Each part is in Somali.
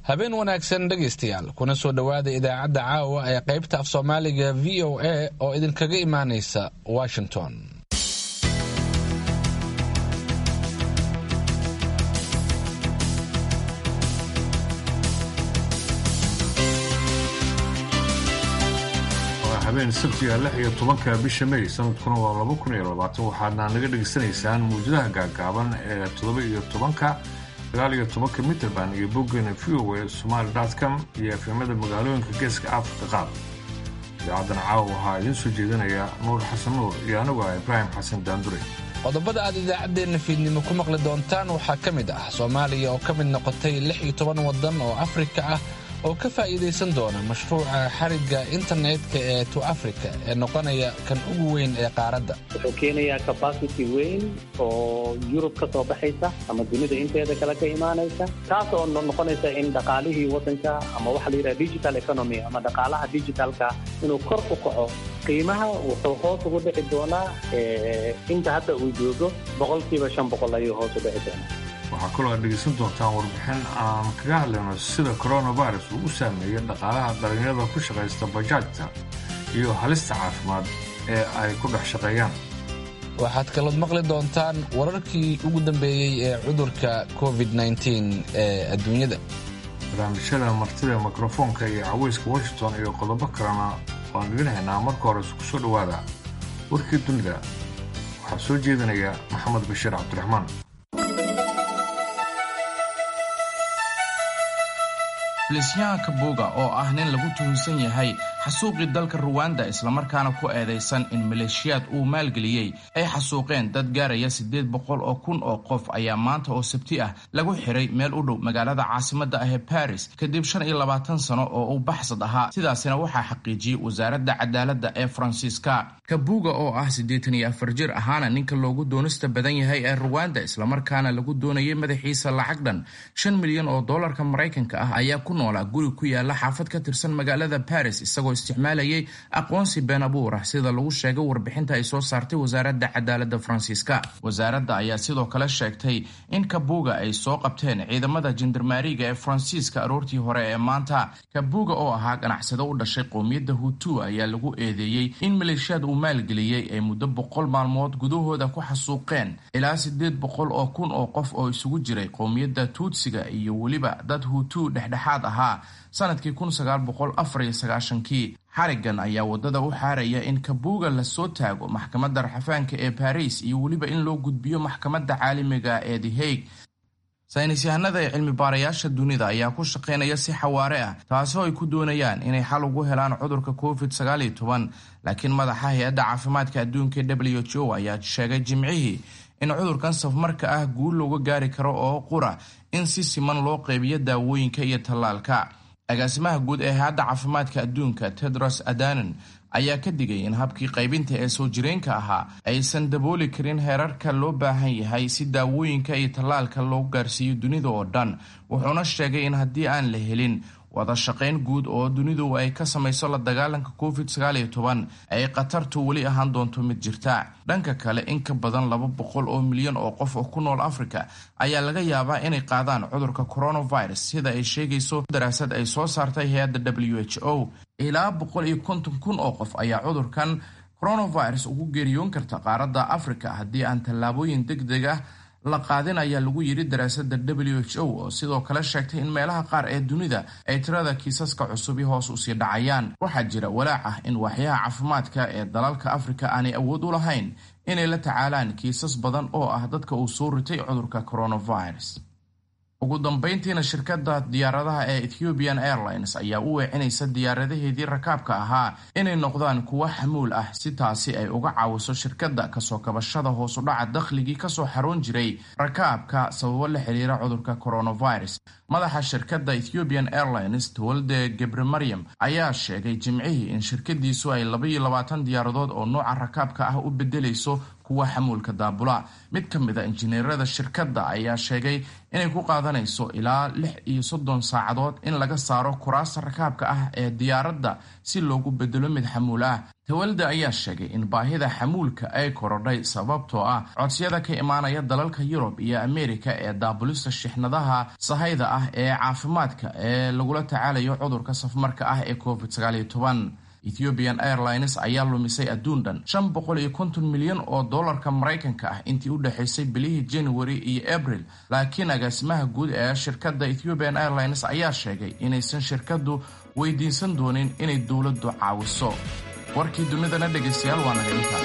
habeen wanaagsan dhegaystayaal kuna soo dhowaada idaacadda caawa ee qaybta af soomaaliga v o a oo idinkaga imaanaysa washington waa habeen sabtiga lix iyo tobanka bisha may sanadkuna waa laba kun iyo labaatan waxaadna naga dhegaysanaysaan muwjadaha gaagaaban ee toddoba iyo tobanka sagaal iyo tobanka mitrband iyo boggana v o a somaali com iyo efemada magaalooyinka geeska afrika qaar idaacadan caawa waxaa idiin soo jeedinaya nuur xasan nuur iyo anigu ah ibraahim xasan daandure qodobada aad idaacaddeenna fiidnimo ku maqli doontaan waxaa ka mid ah soomaaliya oo ka mid noqotay lix iyo toban waddan oo afrika ah oo ka faa'iidaysan doona mashruuca xarigga internetka ee to africa ee noqonaya kan ugu weyn ee qaaradda wuxuu keenayaa capacity weyn oo yurub ka soo baxaysa ama dunida inteeda kale ka imaanaysa taas oo noqonaysa in dhaqaalihii waddanka ama waxa la yidhaha digital economy ama dhaqaalaha digitalka inuu kor u kaco qiimaha wuxuu hoos ugu dhici doonaa inta hadda uu joogo boqolkiiba shan boqol ayuu hoos u dhici doonaa waxaa kaloo aad dhegaysan doontaan warbixin aan kaga hadlayno sida coronavirus uu u saameeyey dhaqaalaha dhallinyarada ku shaqaysta bajaajta iyo halista caafimaad ee ay ku dhex shaqeeyaan waxaad kalood maqli doontaan wararkii ugu dambeeyey ee cudurka covid ee adduunyada barnaamijyada martida mikrofoonka iyo caweyska washington iyo qodobo kalena waan idin haynaa marka hore isku soo dhowaada warkii dunida waxaa soo jeedinaya maxamed bashiir cabdiraxmaan filisyahan kabuga oo ah nin lagu tuhunsan yahay xasuuqii dalka ruwanda islamarkaana ku eedaysan in maleeshiyaad uu maalgeliyey ay xasuuqeen dad gaaraya siddeed boqol oo kun oo qof ayaa maanta oo sabti ah lagu xiray meel u dhow magaalada caasimadda ah ee baris kadib shan iyo labaatan sano oo uu baxsad ahaa sidaasina waxaa xaqiijiyey wasaaradda cadaaladda ee faransiiska kabuga oo ah siddeetan iyo afar jir ahaana ninka loogu doonista badan yahay ee ruwanda islamarkaana lagu doonayay madaxiisa lacag dhan shan milyan oo doolarka maraykanka ah ayaa ku noolaa guri ku yaala xaafad ka tirsan magaalada baris isagoo isticmaalayay aqoonsi been abuur ah sida lagu sheegay warbixinta ay soo saartay wasaaradda cadaaladda faransiiska wasaaradda ayaa sidoo kale sheegtay in kabuga ay soo qabteen ciidamada jendarmaariga ee faransiiska aroortii hore ee maanta kabuga oo ahaa ganacsado u dhashay qowmiyadda hutu ayaa lagu eedeeyey in maleeshiyaad uu maalgeliyey ay muddo boqol maalmood gudahooda ku xasuuqeen ilaa siddeed boqol oo kun oo qof oo isugu jiray qowmiyadda tuutsiga iyo weliba dad hutu dhexdhexaad ahaa sanadkii kun sagaal boqol afar iyo sagaashankii xarigan ayaa waddada u xaaraya in kabuga lasoo taago maxkamadda raxafaanka ee baris iyo weliba in loo gudbiyo maxkamadda caalamiga ee the hague saynis yahanada ee cilmi baarayaasha dunida ayaa ku shaqaynaya si xawaare ah taasoo ay ku doonayaan inay xal ugu helaan cudurka covid sagaal iyo toban laakiin madaxa hay-adda caafimaadka adduunka w h o ayaa sheegay jimcihii in cudurkan safmarka ah guul looga gaari karo oo qura in si siman loo qeybiyo daawooyinka iyo tallaalka agaasimaha guud ee hay-adda caafimaadka adduunka tedros adanon ayaa ka digay in habkii qaybinta ee soo jireenka ahaa aysan dabooli karin heerarka loo baahan yahay si daawooyinka iyo tallaalka loogu gaarsiiyo dunida oo dhan wuxuuna sheegay in haddii aan la helin wada shaqayn guud oo dunidu ay ka samayso la dagaalanka covid sagaal iyo toban ay khatartu weli ahaan doonto mid jirta dhanka kale in ka badan laba boqol oo milyan oo qof oo ku nool africa ayaa laga yaabaa inay qaadaan cudurka coronavirus sida ay sheegayso daraasad ay soo saartay hay-adda w h o ilaa boqol iyo konton kun oo qof ayaa cudurkan coronavirus ugu geeriyoon karta qaaradda africa haddii aan tallaabooyin deg deg ah la qaadin ayaa lagu yidhi daraasadda w h o oo sidoo kale sheegtay in meelaha qaar ee dunida ay tirada kiisaska cusubi hoos usii dhacayaan waxaa jira walaac ah in waaxyaha caafimaadka ee dalalka afrika aanay awood u lahayn inay la tacaalaan kiisas badan oo ah dadka uu soo ritay cudurka coronavirus ugu dambeyntiina shirkadda diyaaradaha ee ethiopian airlines ayaa u weecinaysa diyaaradaheedii rakaabka ahaa inay noqdaan kuwo xamuul ah si taasi ay uga caawiso shirkadda kasoo kabashada hoosudhaca dakhligii kasoo xaroon jiray rakaabka sababo la xiriira cudurka coronavirus madaxa shirkadda ethiopian airlines towalde gebre maryam ayaa sheegay jimcihii in shirkadiisu ay labaiyo labaatan diyaaradood oo nooca rakaabka ah u bedelayso kuwa xamuulka daabula mid ka mid a injineerada shirkadda ayaa sheegay inay ku qaadanayso ilaa lix iyo soddon saacadood in laga saaro kuraasta rakaabka ah ee diyaaradda si loogu bedelo mid xamuul ah tawalda ayaa sheegay in baahida xamuulka ay korodhay sababtoo ah codsiyada ka imaanaya dalalka yurub iyo ameerika ee daabulista shixnadaha sahayda ah ee caafimaadka ee lagula tacaalayo cudurka safmarka ah ee covid ethiopian airlines ayaa lumisay adduun dhan shan boqol iyo konton milyan oo dollarka maraykanka ah intii u dhexaysay bilihii january iyo abril laakiin agaasimaha guud ee shirkadda ethiopian airlines ayaa sheegay inaysan shirkaddu weydiinsan doonin inay dowladdu caawiso warkii dunidana dhegaystayaal waa naga intaa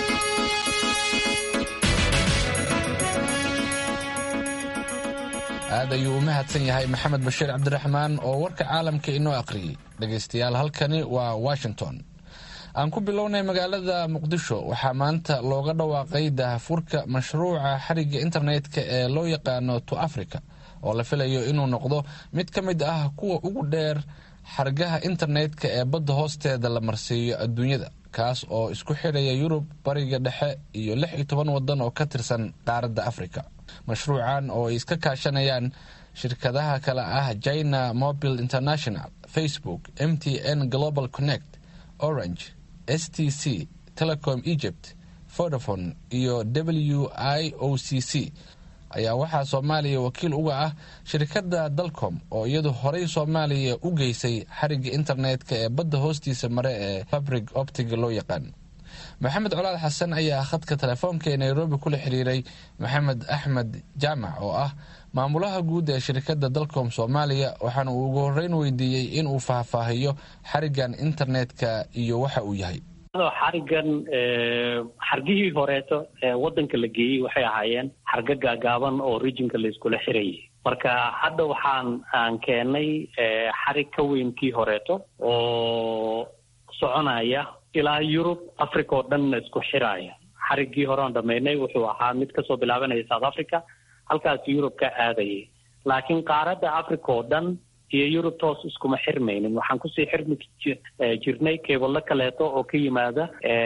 aad ayuu u mahadsan yahay maxamed bashiir cabdiraxmaan oo warka caalamka inoo aqriyey dhegaystayaal halkani waa washington aan ku bilownay magaalada muqdisho waxaa maanta looga dhawaaqay dahafurka mashruuca xarigga internetka ee loo yaqaano to africa oo la filayo inuu noqdo mid ka mid ah kuwa ugu dheer xargaha internetka ee badda hoosteeda la marsiiyo adduunyada kaas oo isku xidhaya yurub bariga dhexe iyo lix iyo toban wadan oo ka tirsan qaaradda africa mashruucan oo ay iska kaashanayaan shirkadaha kale ah china mobile international facebook m t n global connect orange s t c telecom egypt vodafone iyo w i o c c ayaa waxaa soomaaliya wakiil uga ah shirkadda dalcom oo iyadu horey soomaaliya u geysay xarigga internetka ee badda hoostiisa mare ee fabrig optiga loo yaqaan maxamed colaad xasan ayaa khadka telefoonka ee nairobi kula xiriiray maxamed axmed jaamac oo ah maamulaha guud ee shirkadda dalcom soomaaliya waxaana uu ugu horeyn weydiiyey in uu faahfaahiyo xariggan internetka iyo waxa uu yahay xarigan xargihii horeeto ee wadanka la geeyey waxay ahaayeen xargo gaagaaban oo rijinka layskula xirayay marka hadda waxaan aan keenay xarig ka weyn kii horeeto oo soconaya ilaa yurub africa oo dhanna isku xiraaya xariggii hore aan dhamaynay wuxuu ahaa mid kasoo bilaabanaya south africa halkaas yurub ka aadayay laakiin qaaradda africa oo dhan iyo yurub toos iskuma xirmaynin waxaan kusii xirmi jirnay keebalo kaleeto oo ka yimaada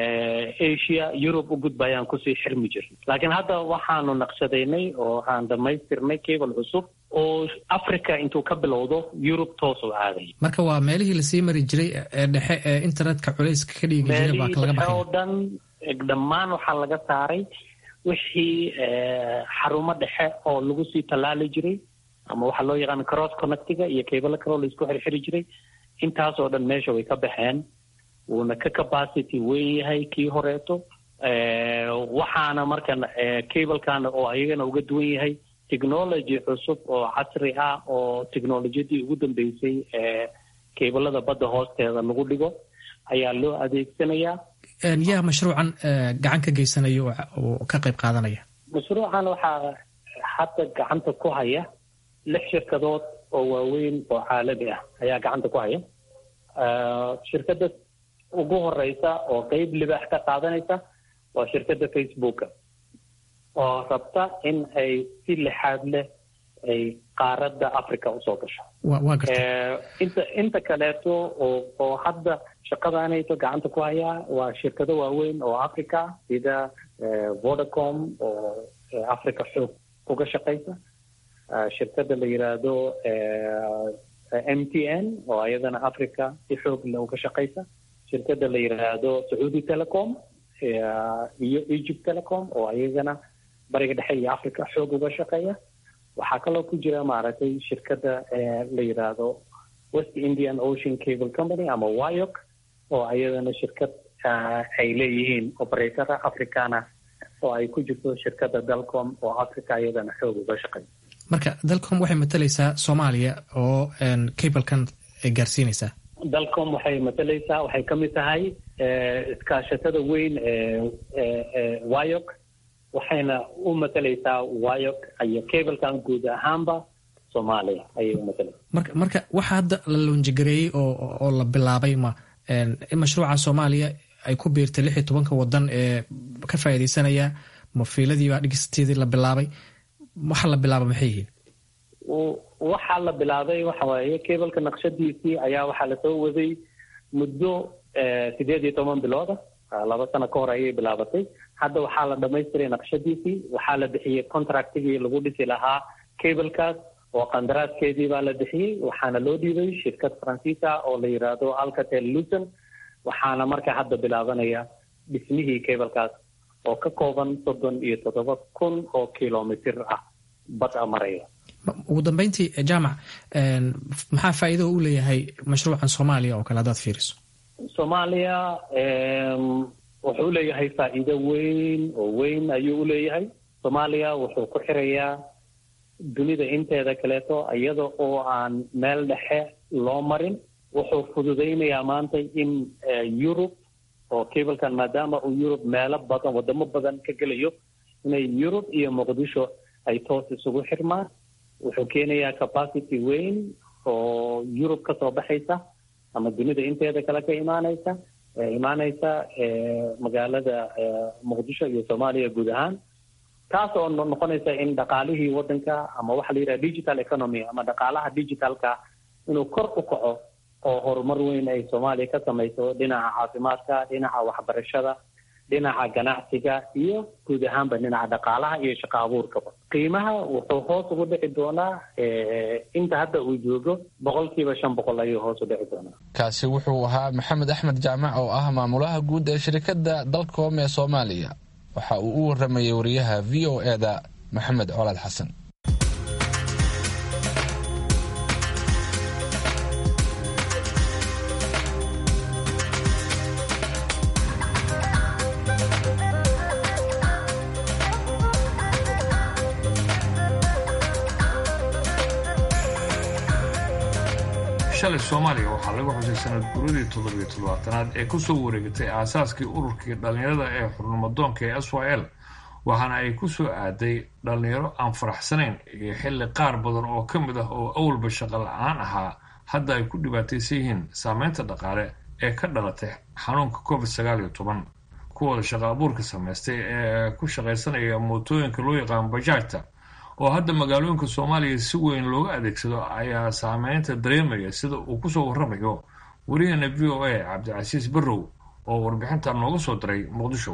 asia yurub u gudbayaan kusii xirmi jirnay laakiin hadda waxaanu naqshadaynay oo aan dhamaystirnay cable cusub oo africa intuu ka bilowdo yurub toos u aaday marka waa meelihii lasii mari jiray ee dhexe ee internetka culayska ka dhigi jiray baa laga baxay oo dhan dhammaan waxaa laga saaray wixii xarumo dhexe oo lagu sii tallaali jiray ama waxaa loo yaqaana cross connectiga iyo keebalo kaloo la isku xirxiri jiray intaas oo dhan meesha way ka baxeen wuuna ka capacity weyn yahay kii horeeto waxaana markan cablekan oo ayagana uga duwan yahay technology cusub oo casri ah oo technolojiyadii ugu dambeysay ee keebalada badda hoosteeda lagu dhigo ayaa loo adeegsanayaa yaa mashruucan gacan ka geysanaya oo ka qayb qaadanaya mashruucan waxaa hadda gacanta ku haya lix shirkadood oo waaweyn oo caalami ah ayaa gacanta ku haya shirkadda ugu horeysa oo qeyb libaax ka qaadanaysa waa shirkadda facebooka oo rabta in ay si lixaad leh ay qaaradda africa usoo gasho inta inta kaleeto oo oo hadda shaqadaanayto gacanta ku hayaa waa shirkado waaweyn oo africa sida vodacom oo africa xoog uga shaqaysa shirkadda la yiraahdo m t n oo ayadana africa si xoog le uga shaqaysa shirkadda la yiraahdo sacuudi telecom iyo egypt telecom oo ayagana bariga dhexe iyo africa xoog uga shaqeeya waxaa kaloo ku jira maaragtay shirkadda la yiraahdo west indian ocean cable company ama wyok oo ayadana shirkad ay leeyihiin operatora africana oo ay ku jirto shirkadda dalcom oo africa ayadana xoog uga shaqeeya marka dalcom waxay matalaysaa soomaaliya oo cablekan ay gaarsiinaysaa dalcom waxay matalaysaa waxay ka mid tahay iskaashatada weyn ee wyok waxayna u matalaysaa wyok iyo cablekan guud ahaanba soomaaliya ayay u matalaysaa marka marka waxa hadda la loonjigareeyey oo oo la bilaabay ma in mashruuca soomaaliya ay ku biirtay lix iyo tobanka wadan ee ka faa'iidaysanaya ma fiiladiibaa dhigisteedii la bilaabay waxa la bilaaba maxay yihiin waxaa la bilaabay waxa waaye cableka naqshadiisii ayaa waxaa lasoo waday muddo sideed iyo toban bilooda laba sano ka hor ayay bilaabatay hadda waxaa la dhamaystiray naqshadiisii waxaa la bixiyey contractigii lagu dhisi lahaa cablekaas oo qandaraaskeedii baa la bixiyey waxaana loo dhiibay shirkad faransiisa oo la yidhaahdo alcatel lucen waxaana marka hadda bilaabanaya dhismihii cablekaas oo ka kooban soddon iyo toddoba kun oo kilomitr ah bad a maraya ugu dambeyntii jaamac maxaa faa'iido u leeyahay mashruucan soomaaliya oo kale haddaad fiiriso soomaaliya wuxuu leeyahay faa'iido weyn oo weyn ayuu u leeyahay soomaaliya wuxuu ku xirayaa dunida inteeda kaleeto iyada oo aan meel dhexe loo marin wuxuu fududaynayaa maanta in yurub oo cablekan maadaama uu yurub meelo badan wadamo badan ka gelayo inay yurub iyo muqdisho ay toos isugu xirmaan wuxuu keenayaa capacity weyn oo yurub ka soo baxaysa ama dunida inteeda kale ka imaanaysa imaanaysa magaalada muqdisho iyo soomaaliya guud ahaan taas oo noqonaysa in dhaqaalihii wadanka ama waxa la yidhaha digital economy ama dhaqaalaha digitalka inuu kor u kaco oo horumar weyn ay soomaaliya ka samayso dhinaca caafimaadka dhinaca waxbarashada dhinaca ganacsiga iyo guud ahaanba dhinaca dhaqaalaha iyo shaqo abuurkaba qiimaha wuxuu hoos ugu dhici doonaa inta hadda uu joogo boqolkiiba shan boqol ayuu hoos u dhici doonaa kaasi wuxuu ahaa maxamed axmed jaamac oo ah maamulaha guud ee shirkadda dalcom ee soomaaliya waxa uu u waramayay wariyaha v o e da maxamed colaad xasan shalay soomaaliya waxaa lagu xusay sanad guradii toddobiyo toddobaatanaad ee kusoo wareegatay aasaaskii ururkii dhallinyarada ee xurnimadoonka ee s y l waxaana ay ku soo aaday dhallinyaro aan faraxsanayn iyo xilli qaar badan oo ka mid ah oo awalba shaqo la-aan ahaa hadda ay ku dhibaataysan yihiin saameynta dhaqaale ee ka dhalatay xanuunka covid sagaal iyo toban kuwooda shaqo abuurka samaystay ee ku shaqaysanaya mootooyinka loo yaqaan bajaajta oo hadda magaalooyinka soomaaliya si weyn looga adeegsado ayaa saameynta dareemaya sida uu kusoo waramayo wariyaheena v o a cabdicasiis barrow oo warbixinta nooga soo diray muqdisho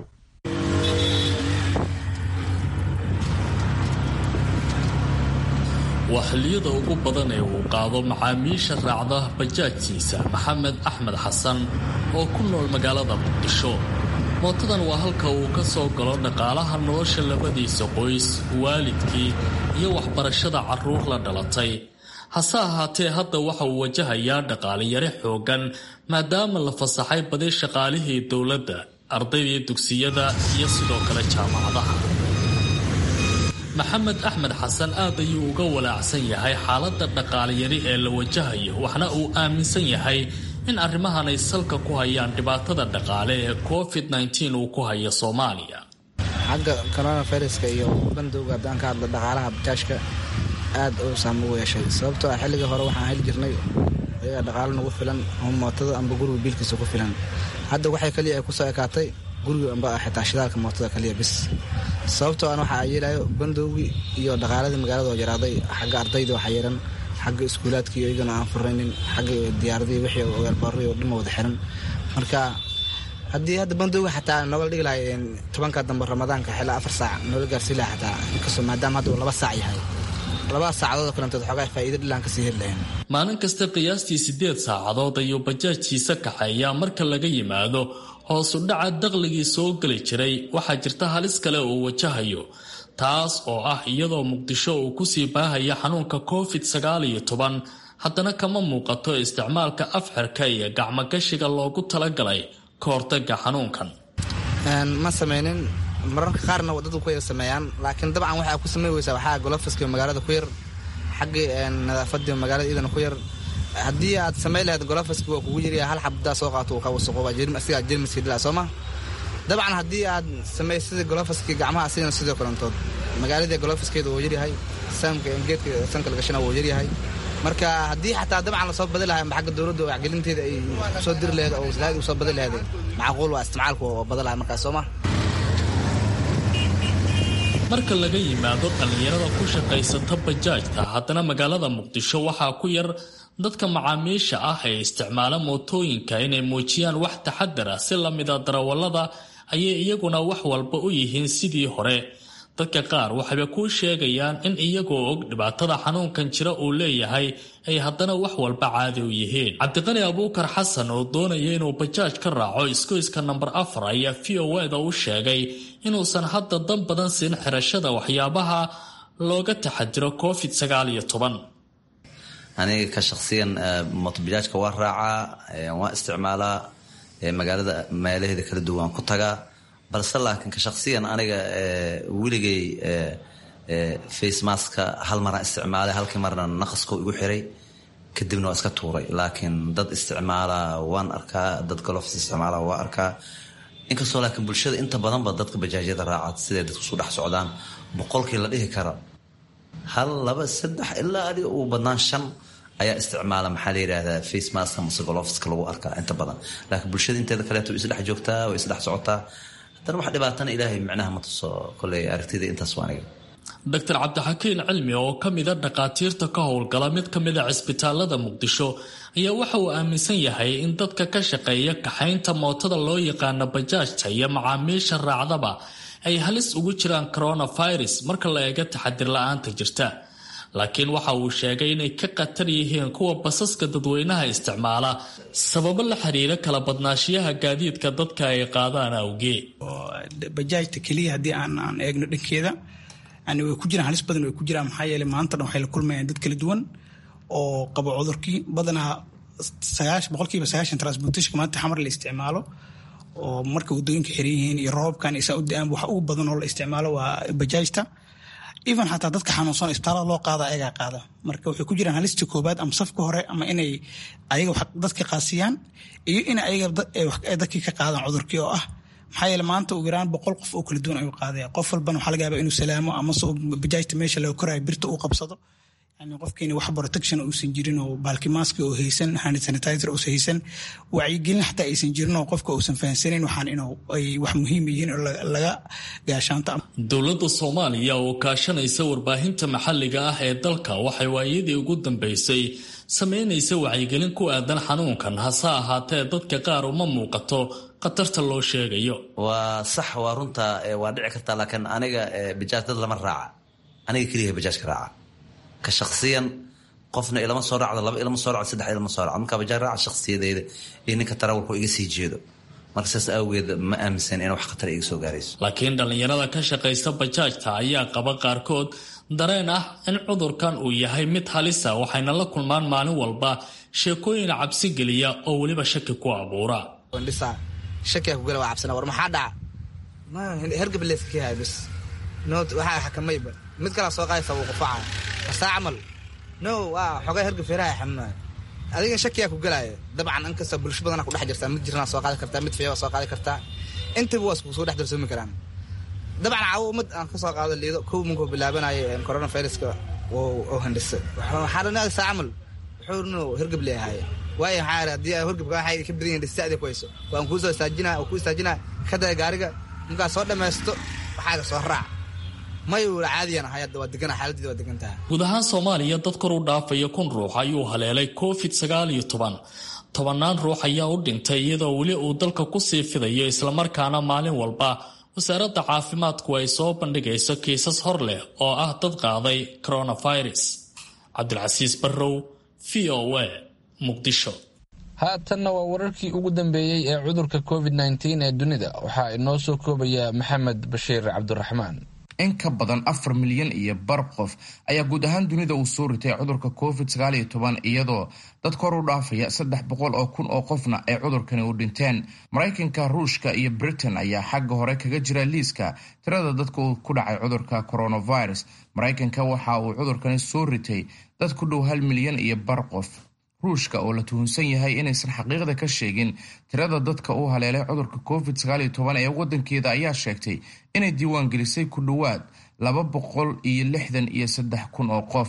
waa xilliyada ugu badan ee uu qaado macaamiisha raacda bajaajkiisa maxamed axmed xasan oo ku nool magaalada muqdisho mootadan waa halka uu ka soo galo dhaqaalaha nolosha labadiisa qoys waalidkii iyo waxbarashada carruur la dhalatay hase ahaatee hadda waxa uu wajahayaa dhaqaaliyare xooggan maadaama la fasaxay badi shaqaalihii dowladda ardaydii dugsiyada iyo sidoo kale jaamacadaha maxamed axmed xasan aad ayuu uga walaacsan yahay xaaladda dhaqaaliyari ee la wajahayo waxna uu aaminsan yahay in arrimahan ay salka ku hayaan dhibaatada dhaqaale ee covid nteen uu ku hayo soomaaliya xagga coronaviruska iyo bandowga haddaan ka hadla dhaqaalaha bajaajka aad uu saamo u yeeshay sababtoo ah xilligii hore waxaan heli jirnay ayagaa dhaqaalo nagu filan oo mootada amba guriga biilkiisa ku filan hadda waxay kaliya ay kusoo ekaatay guriga amba xitaa shidaalka mootada kaliya bis sababtoo an waxaa yeelayo bandowgii iyo dhaqaaladii magaalada oo yaraaday xagga ardayda waxaa yeeran xagga iskuulaadkii iyagana aan furaynin xagga diyaaradii wixii weelbaarray oo dhan wada xiran marka haddii hadda bandowga xataa nooga dhigi lahay tobanka dambe ramadaanka xilaa afar saac noola gaarsii laha xataa inkastoo maadaama hadda uu laba saac yahay labada saacadood kalantood xoogaa faa'iido dhilaan kasii heli lahayn maalin kasta qiyaastii siddeed saacadood ayuu bajaajkiisa kaxeeyaa marka laga yimaado hoosu dhaca daqligii soo geli jiray waxaa jirta halis kale uu wajahayo taas oo ah iyadoo muqdisho uu kusii baahaya xanuunka covid sagaal iyo toban haddana kama muuqato isticmaalka afxirka iyo gacmogashiga loogu talagalay ka hortaga xanuunkan ma samaynin mararka qaarna dadku ku yar sameeyaan laakiin dabcan waxaa ku samey weysaa waxaa golofiska magaalada ku yar xaggii nadaafadii magaalada iyadana ku yar haddii aad samayn lahayd golofiska waa kugu yiriya hal xabdaa soo qaato uu ka wasaqooba asigaa jermiska dhila sooma dabcan haddii aad samaysada golofiskii gacmaha asigana sidoo kalantood magaaladii golofiskeeda wuu yaryahay saamka geedka sanka lagashana wuu yaryahay marka haddii xataa dabcan lasoo badi lahay amba xagga dowladda wacgelinteeda ay soo diri laheed oo waslaad u soo badi laheed macquul waa isticmaalku oo badan lahay markaas sooma marka laga yimaado dhallinyarada ku shaqaysata bajaajta haddana magaalada muqdisho waxaa ku yar dadka macaamiisha ah ee isticmaala mootooyinka inay muujiyaan wax taxadar ah si lamida darawallada ayay iyaguna wax walba u yihiin sidii hore dadka qaar waxayba kuu sheegayaan in iyagoo og dhibaatada xanuunkan jira uu leeyahay ay haddana wax walba caadi u yihiin cabdiqani abuukar xasan oo doonaya inuu bajaaj ka raaco iskoyska namber afar ayaa v o eda u sheegay inuusan hadda dan badan siin xirashada waxyaabaha looga taxadiro covid sagaal iyo toban aniga ka shaksiyan motobajaajka waa raacaa waa isticmaalaa magaalada meelaheeda kala duwan ku tagaa balse laakiin ka shaksiyan aniga weligay facemaska hal maraan isticmaalay halkii marna naqasko igu xiray kadibna waa iska tuuray laakiin dad isticmaala waan arkaa dad galofs isticmaala waa arkaa inkastoo laakiin bulshada inta badanba dadka bajaajyada raaca siday dadku isu dhex socdaan boqolkii la dhihi karo hal laba saddex ilaa adi ugu badnaan shan ayaa isticmaala maxaa la yidhaahdaa facemaska mase golofska lagu arkaa inta badan laakiin bulshada inteeda kaleeto way isdhex joogtaa way isdhex socotaa haddana wax dhibaatana ilaahay micnaha ma tuso koley aragtida intaas waa aniga doctor cabdixakiin cilmi oo ka mida dhakhaatiirta ka howlgala mid ka mida cisbitaalada muqdisho ayaa waxa uu aaminsan yahay in dadka ka shaqeeya kaxaynta mootada loo yaqaano bajaajta iyo macaamiisha raacdaba ay halis ugu jiraan coronavirus marka la eega taxadir la-aanta jirta laakiin waxa uu sheegay inay ka khatar yihiin kuwa basaska dadweynaha isticmaala sababo la xiriira kala badnaashiyaha gaadiidka dadka ay qaadaan awgee bajaajta keliya haddii aan aan eegno dhankeeda yani way ku jiraan halis badan way ku jiraan maxaa yeeley maanta dhan waxay la kulmayaan dad kala duwan oo qabo cudurkii badanaa sagaash boqolkiiba sagaashan transportationka maanta xamar la isticmaalo oo marka wadooyinka xiran yihiin iyo roobkan isaa u da-aan waxa ugu badan oo la isticmaalo waa bajaajta even xataa dadka xanuunsan isbitaalada loo qaada ayagaa qaada marka waxay ku jiraan halista koobaad ama safka hore ama inay ayaga dadka qaasiyaan iyo in ayaga dadkii ka qaadaan cudurkii oo ah maxaa yeele maanta ugu yaraan boqol qof oo kala duwan ayuu qaadaya qof walbana waxaa laga yaaba inuu salaamo amase bajaajta meesha laga koraayo birta uu qabsado yani qofkiina wax protection uusan jirin oo baalki maski oo haysan hand sanitizer uusan haysan wacyigelin xataa aysan jirin oo qofka uusan fahansanayn waxaan inuu ay wax muhiim yihiin oo laga gaashaanta dowladda soomaaliya oo kaashanaysa warbaahinta maxalliga ah ee dalka waxay waayadii ugu dambeysay sameynaysa wacyigelin ku aadan xanuunkan hase ahaatee dadka qaar uma muuqato khatarta loo sheegayo waa sax waa runta waa dhici kartaa laakiin aniga bajaaj dad lama raaca aniga keliya bajaajka raaca ka shaksiyan qofna ilama soo raacdo laba ilama soo racdo saddex ilama soo racdo markaa bajaaj raaca shaksiyadeyda iyo ninka tarawalku iga sii jeedo marka saas awgeed ma aaminsan in wax khatar iga soo gaarayso laakiin dhallinyarada ka shaqaysta bajaajta ayaa qaba qaarkood dareen ah in cudurkan uu yahay mid halisa waxayna la kulmaan maalin walba sheekooyin cabsi geliya oo weliba shaki ku abuura shakiyaa kugala waa cabsana war maxaa dhaca ma hergab leeskayahay bis noot waxaa xakamayba mid kalaa soo qaadaysa wuu qufacaya asaa camal no waa xogay hergab feeraha xanuunaya adiga shakiyaa ku galaya dabcan inkastoo bulsho badana ku dhex jirtaa mid jirnaa soo qaadi kartaa mid fiya waa soo qaadi kartaa intaba waa isku soo dhex darsoomi karaan dabcan cawo ummad aan ka soo qaado liido kow munkuu bilaabanaya coronaviruska oo handhisa waxaa dhan saa camal wuxuu no hergab leeyahay waayo maxaa haddii horgabka waxay ka badan yihin dhistaadi ku hayso waan kuu soo istaajinaa oo kuu istaajinaa ka daya gaariga markaa soo dhammaysto waxaaga soo raac mayu caadiyan ahay hadda waa degana xaaladdeeda waa degan tahay guud ahaan soomaaliya dad kor u dhaafaya kun ruux ayuu haleelay covid sagaal iyo toban tobannaan ruux ayaa u dhintay iyadoo weli uu dalka kusii fidayo islamarkaana maalin walba wasaaradda caafimaadku ay soo bandhigayso kiisas hor leh oo ah dad qaaday coronavirus cabdilcasiis barrow v o a muqdisho haatanna waa wararkii ugu dambeeyey ee cudurka covid nteen ee dunida waxaa inoo soo koobaya maxamed bashiir cabdiraxmaan in ka badan afar milyan iyo bar qof ayaa guud ahaan dunida uu soo ritay cudurka covid sagaal iyo toban iyadoo dad kor u dhaafaya saddex boqol oo kun oo qofna ay cudurkani u dhinteen maraykanka ruushka iyo britain ayaa xagga hore kaga jira liiska tirada dadka ku dhacay cudurka coronavirus maraykanka waxa uu cudurkani soo ritay dad ku dhow hal milyan iyo bar qof ruushka oo la tuhunsan yahay inaysan xaqiiqda ka sheegin tirada dadka u haleelay cudurka covid sagaal iyo toban ee wadankeeda ayaa sheegtay inay diiwaan gelisay ku dhowaad laba boqol iyo lixdan iyo saddex kun oo qof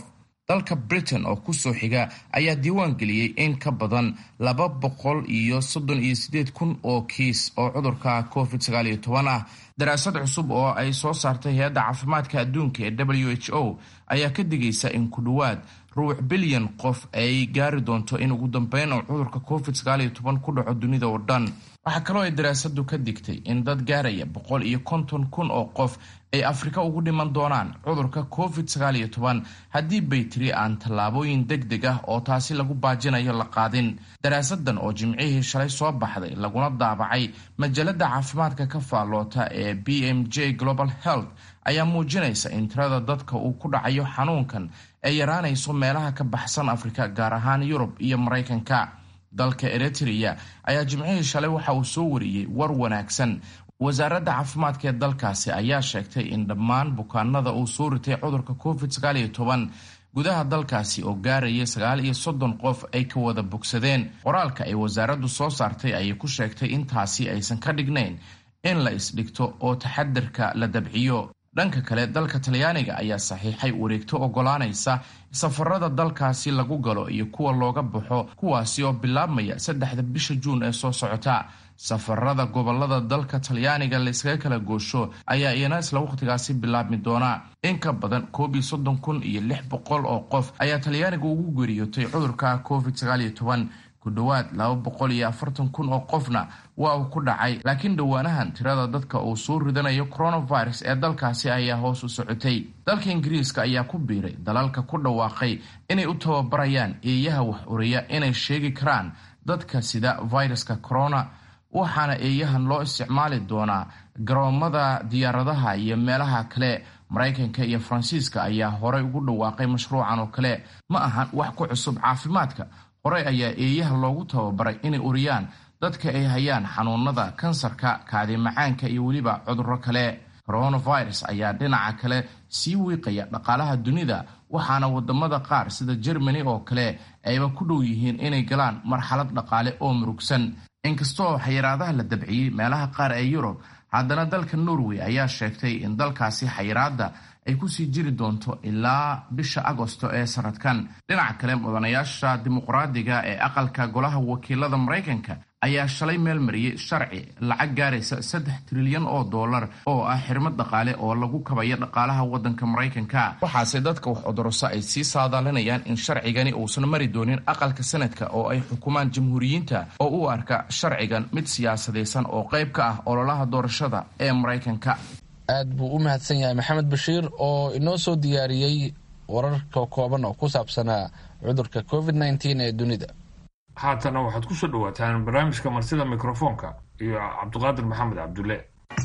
dalka britain oo kusoo xiga ayaa diiwaan geliyey in ka badan laba boqol iyo soddon iyo sideed kun oo kiis oo cudurka covid sagaal iyo toban ah daraasad cusub oo ay soo saartay hay-adda caafimaadka adduunka ee w h o ayaa ka digaysa in ku dhowaad ruux bilyan qof ay gaari doonto in ugu dambeyn uu cudurka covid sagaal iyo toban ku dhaco dunida oo dhan waxaa kaloo ay daraasadu ka digtay in dad gaaraya boqol iyo konton kun oo qof ay afrika ugu dhiman doonaan cudurka covid sagaal iyo toban haddii baytiri aan tallaabooyin deg deg ah oo taasi lagu baajinayo la qaadin daraasadan oo jimcihii shalay soo baxday laguna daabacay majalada caafimaadka ka faalloota ee b m j global health ayaa muujinaysa in tirada dadka uu ku dhacayo xanuunkan ay yaraanayso meelaha ka baxsan afrika gaar ahaan yurub iyo maraykanka dalka eritrea ayaa jimcihii shalay waxa uu soo wariyey war wanaagsan wasaaradda caafimaadka ee dalkaasi ayaa sheegtay in dhammaan bukaanada uu soo ritay cudurka covid sagaal iyo toban gudaha dalkaasi oo gaaraya sagaal iyo soddon qof ay ka wada bogsadeen qoraalka ay wasaaraddu soo saartay ayay ku sheegtay intaasi aysan ka dhignayn in la isdhigto oo taxadarka la dabciyo dhanka kale dalka talyaaniga ayaa saxiixay wareegto ogolaanaysa safarada dalkaasi lagu galo iyo kuwa looga baxo kuwaasi oo bilaabmaya saddexda bisha juun ee soo socota safarada gobolada dalka talyaaniga layskaga kala goosho ayaa iyana isla wakhtigaasi bilaabmi doona in ka badan koob iyo soddon kun iyo lix boqol oo qof ayaa talyaaniga ugu geeriyootay cudurka covid sagaal iyo toban ku dhowaad laba boqol iyo afartan kun oo qofna waa uu ku dhacay laakiin dhowaanahan tirada dadka uu soo ridanayo coronavirus ee dalkaasi ayaa hoos u socotay dalka ingiriiska ayaa ku biiray dalalka ku dhawaaqay inay u tababarayaan eeyaha wax uriya inay sheegi karaan dadka sida viruska corona waxaana eeyahan loo isticmaali doonaa garoomada diyaaradaha iyo meelaha kale maraykanka iyo faransiiska ayaa horey ugu dhawaaqay mashruucan oo kale ma ahan wax ku cusub caafimaadka horey ayaa eeyaha loogu tababaray inay uriyaan dadka ay hayaan xanuunada kansarka kaadi macaanka iyo weliba cudurro kale coronavirus ayaa dhinaca kale sii wiiqaya dhaqaalaha dunida waxaana wadamada qaar sida germany oo kale ayba ku dhow yihiin inay galaan marxalad dhaqaale oo murugsan inkastoo xayiraadaha la dabciyey meelaha qaar ee yurub haddana dalka norway ayaa sheegtay in dalkaasi xayiraada ay kusii jiri doonto ilaa bisha agosto ee sanadkan dhinaca kale mudanayaasha dimuqraadiga ee aqalka golaha wakiilada maraykanka ayaa shalay meel mariyey sharci lacag gaaraysa saddex trilyan oo dollar oo ah xirmad dhaqaale oo lagu kabayo dhaqaalaha wadanka maraykanka waxaase dadka wax odoroso ay sii saadaalinayaan in sharcigani uusan mari doonin aqalka sanadka oo ay xukumaan jamhuuriyiinta oo u arka sharcigan mid siyaasadaysan oo qayb ka ah ololaha doorashada ee maraykanka aad buu u mahadsan yahay maxamed bashiir oo inoo soo diyaariyey wararka kooban oo ku saabsanaa cudurka covid nteen ee dunida haatana waxaad ku soo dhawaataan barnaamijka marsida mikrofoonka iyo cabdiqaadir maxamed cabdulle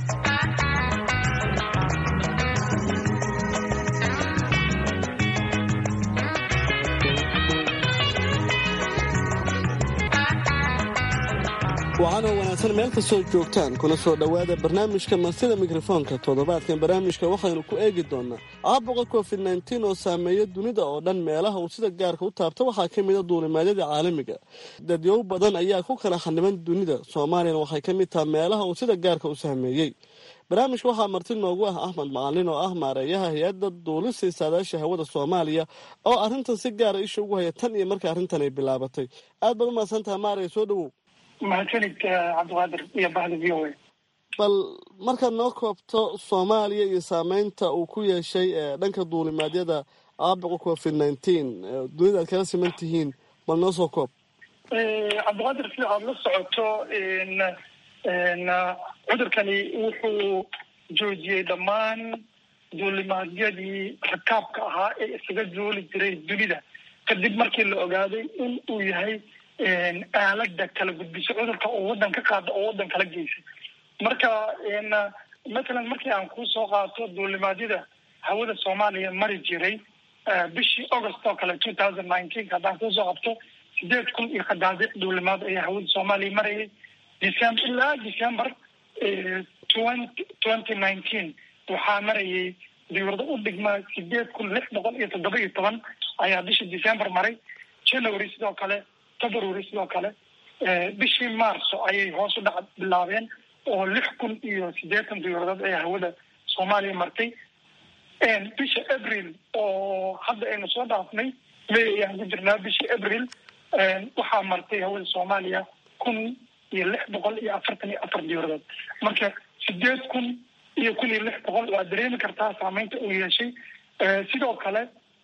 waxaanoo wanaagsan meel kastoo joogtaan kuna soo dhowaada barnaamijka marsida mikrofoonka toddobaadkan barnaamijka waxaynu ku eegi doonaa caabuqa covid nteen oo saameeya dunida oo dhan meelaha uu sida gaarka u taabta waxaa ka mida duulimaadyada caalamiga dadyow badan ayaa ku kala xaniban dunida soomaaliyana waxay ka mid taha meelaha uu sida gaarka u saameeyey barnaamijka waxaa marti noogu ah axmed macalin oo ah maareeyaha hay-adda duulista saadaasha hawada soomaaliya oo arrintan si gaara isha ugu haya tan iyo marka arrintan ay bilaabatay aad baad umahadsantaha maaraya soo dhowow mahadsanid cabdiqaadir iyo bahda v o a bal markaad noo koobto soomaaliya iyo saameynta uu ku yeeshay dhanka duulimaadyada caabuqa covid nineteen dunida aad kala siman tihiin bal noo soo koob cabdiqaadir sida aada la socoto cudurkani wuxuu joojiyey dhammaan duulimaadyadii rakaabka ahaa ee isaga duuli jiray dunida kadib markii la ogaaday in uu yahay aalada kala gudbiso cudurka oo wadan ka qaada oo wadan kala geysa marka matalan markii aan kusoo qaato duulimaadyada hawada soomaaliya mari jiray bishii august oo kale two thousand nineteen haddaan kusoo qabto sideed kun iyo qadaadiic duulimaad ayaa hawada soomaaliya marayay december ilaa december twenty twenty nineteen waxaa marayay diwrado u dhigma sideed kun lix boqol iyo toddoba iyo toban ayaa bishii december maray january sidoo kale february sidoo kale bishii marso ayay hoos u dhac bilaabeen oo lix kun iyo siddeetan diyaaradood ayaa hawada soomaaliya martay bisha abril oo hadda aynu soo dhaafnay may ayaan ku jirnaa bisha abril waxaa martay hawada soomaaliya kun iyo lix boqol iyo afartan iyo afar diyaaradood marka sideed kun iyo kun iyo lix boqol waa dareemi kartaa saameynta uu yeeshay sidoo kale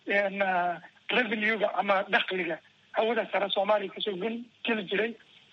revenue-ga ama dakliga hawada sare soomaaliya kasoo gun geli jiray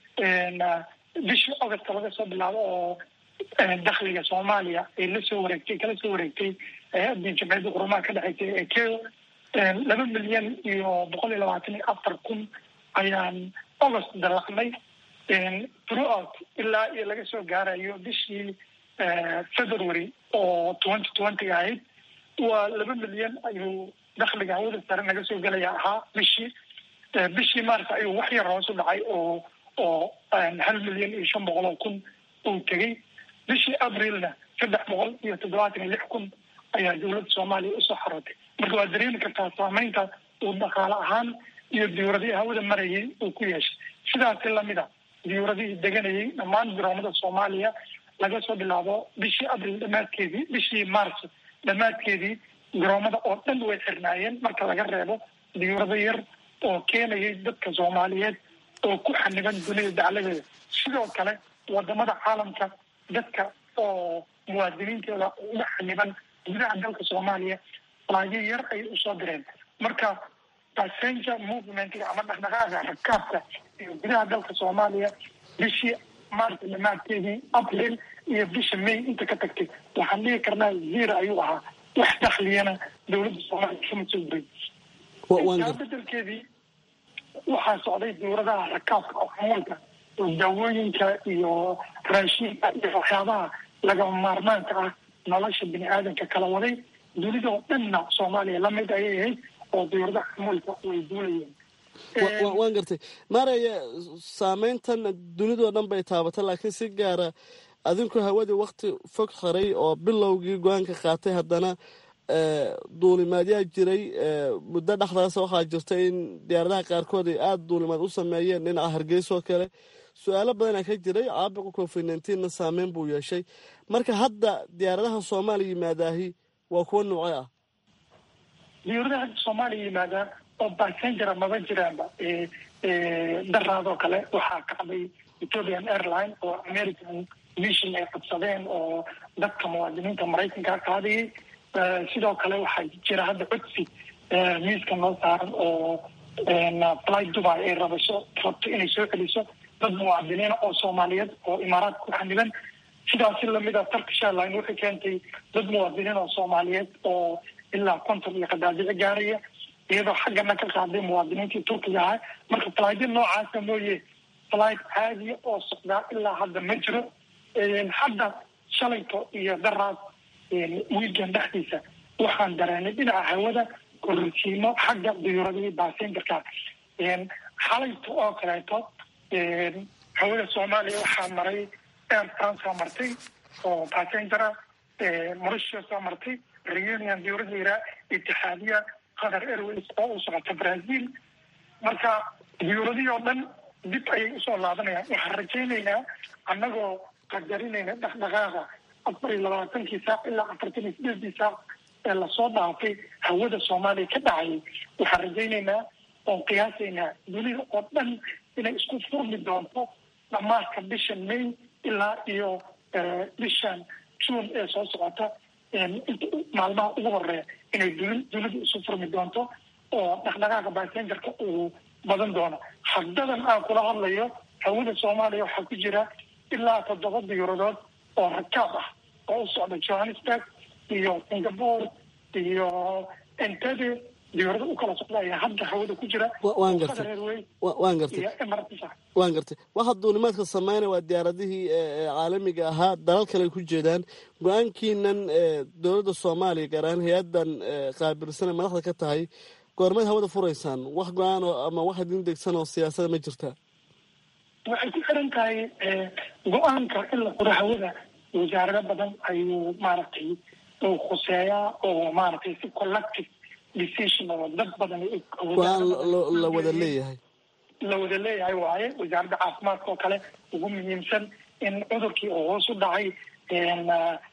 bishii august laga soo bilaabo oo dakliga soomaaliya ay lasoo wareegtay kala soo wareegtay hay-addii jamciyadda qurumaha ka dhexeysay ee keo laba milyan iyo boqol iyo labaatan iyo afar kun ayaan august dalacnay throughout ilaa iyo laga soo gaarayo bishii february oo twenty twenty ahayd waa laba milyan ayuu dakliga hawada sare naga soo gelaya ahaa bishii bishii mars ayuu wax yar hoos u dhacay oo oo hal milyan iyo shan boqol oo kun uu tegey bishii abrilna saddex boqol iyo toddobaatan iyo lix kun ayaa dowladda soomaaliya usoo xarootay marka waa dareemi kartaa saameynta uu dhaqaale ahaan iyo diyuuradihii hawada marayay uu ku yeeshay sidaasi lamid a diyuuradihii deganayay dhammaan garoomada soomaaliya laga soo bilaabo bishii abril dhamaadkeedii bishii mars dhammaadkeedii garoomada oo dhan way xirnaayeen marka laga reebo diyuurado yar oo keenayay dadka soomaaliyeed oo ku xaniban dunida dacladeeda sidoo kale wadamada caalamka dadka oo muwaadiniintooda uga xaniban gudaha dalka soomaaliya laagyo yar ayay usoo direen marka passenger movementga ama dhaqdhaqaaga rakaabka iyo gudaha dalka soomaaliya bishii maarta dhamaadkeedii april iyo bisha may inta ka tagtay waxaan dhihi karnaa zero ayuu ahaa wax dakliyana dowladda soomaaliya kama soo diray taa bedelkeedii waxaa socday dowladaha rakaabka oo xamuulka oo daawooyinka iyo raashinka iyo waxyaabaha lagama maarmaanka ah nolosha bini aadamka kala waday dunida oo dhanna soomaaliya lamid ayay ahayd oo dowladaha xamuulka way duulayeen waan gartay maaraya saameyntan dunidoo dhan bay taabatay laakiin si gaara adinku hawadii wakti fog xiray oo bilowgii go-aanka qaatay haddana duulimaadyaa jiray muddo dhexdaas waxaa jirta in diyaaradaha qaarkood ay aada duulimaad u sameeyeen dhinaca hargeysa oo kale su-aalo badanaa ka jiray caabuqa covid nneteen-na saameyn buu yeeshay marka hadda diyaaradaha soomaaliya yimaadaahi waa kuwa noocee ah diyaaradaha hadda soomaaliya yimaadaa oo bassengera maba jiraanba daraadoo kale waxaa kacday ethiopian airline oo american mission ay qabsadeen oo dadka muwaadiniinta maraykanka qaadayay sidoo kale waxaa jira hadda codsi miiska noo saaran oo fly dubai ay rabasho rabto inay soo celiso dad muwaadiniina oo soomaaliyeed oo imaaraadka ku xaniban sidaasi lamid a turkish airline waxay keentay dad muwaadiniin oo soomaaliyeed oo ilaa konton iyo qadaadici gaaraya iyadoo xaggana ka qaaday muwaadiniintii turkiga ahaa marka flyda noocaasa mooye flight caadiya oo socdaa ilaa hadda ma jiro hadda shalayto iyo daraas wiilkan dhexdiisa waxaan dareenay dhinaca hawada kororsiimo xagga diyuuradihii basengerka xalayto oo kaleeto hawada soomaaliya waxaa maray air france aa martay oo bassengera mauritius aa martay reunion diyuurada yiraa itixaadiya qatar airways oo u socota brazil marka diyuuradihii oo dhan dib ayay usoo laabanayaan waxaan rajaynaynaa annagoo qadarinayna dhaqdhaqaaqa afar iyo labaatankii saac ilaa afartan iyo sideedii saac ee lasoo dhaafay hawada soomaaliya ka dhacayay waxaan rajaynaynaa oon qiyaasaynaa dunida oo dhan inay isku furmi doonto dhamaadka bishan may ilaa iyo bishan june ee soo socota maalmaha ugu horeeya inay duni dunidu isu furmi doonto oo dhaqdhaqaaqa basengerka uu badan doono haddadan aan kula hadlayo hawada soomaaliya waxaa ku jira ilaa toddoba diyuuradood oo rakaab ah oo u socda johannesburg iyo singapore iyo entebe diyuurada u kala socda ayaa hadda hawada ku jira waan gartay waan gartay waan gartay waxa duulimaadka sameynaya waa diyaaradihii caalamiga ahaa dalal kale ku jeedaan go-aankiinan dowladda soomaaliya gaar ahaan hay-adan qaabilsana madaxda ka tahay goormeed hawada furaysaan wax go-aan oo ama wax idin degsan oo siyaasada ma jirtaa waxay ku xiran tahay go-aanka in la furo hawada wasaarado badan ayuu maaragtay uu khuseeyaa oo maaragtay si collective decision oo dad badan go-aan la wada leeyahay la wada leeyahay waaye wasaaradda caafimaadka oo kale ugu muhiimsan in cudurkii oo hoos u dhacay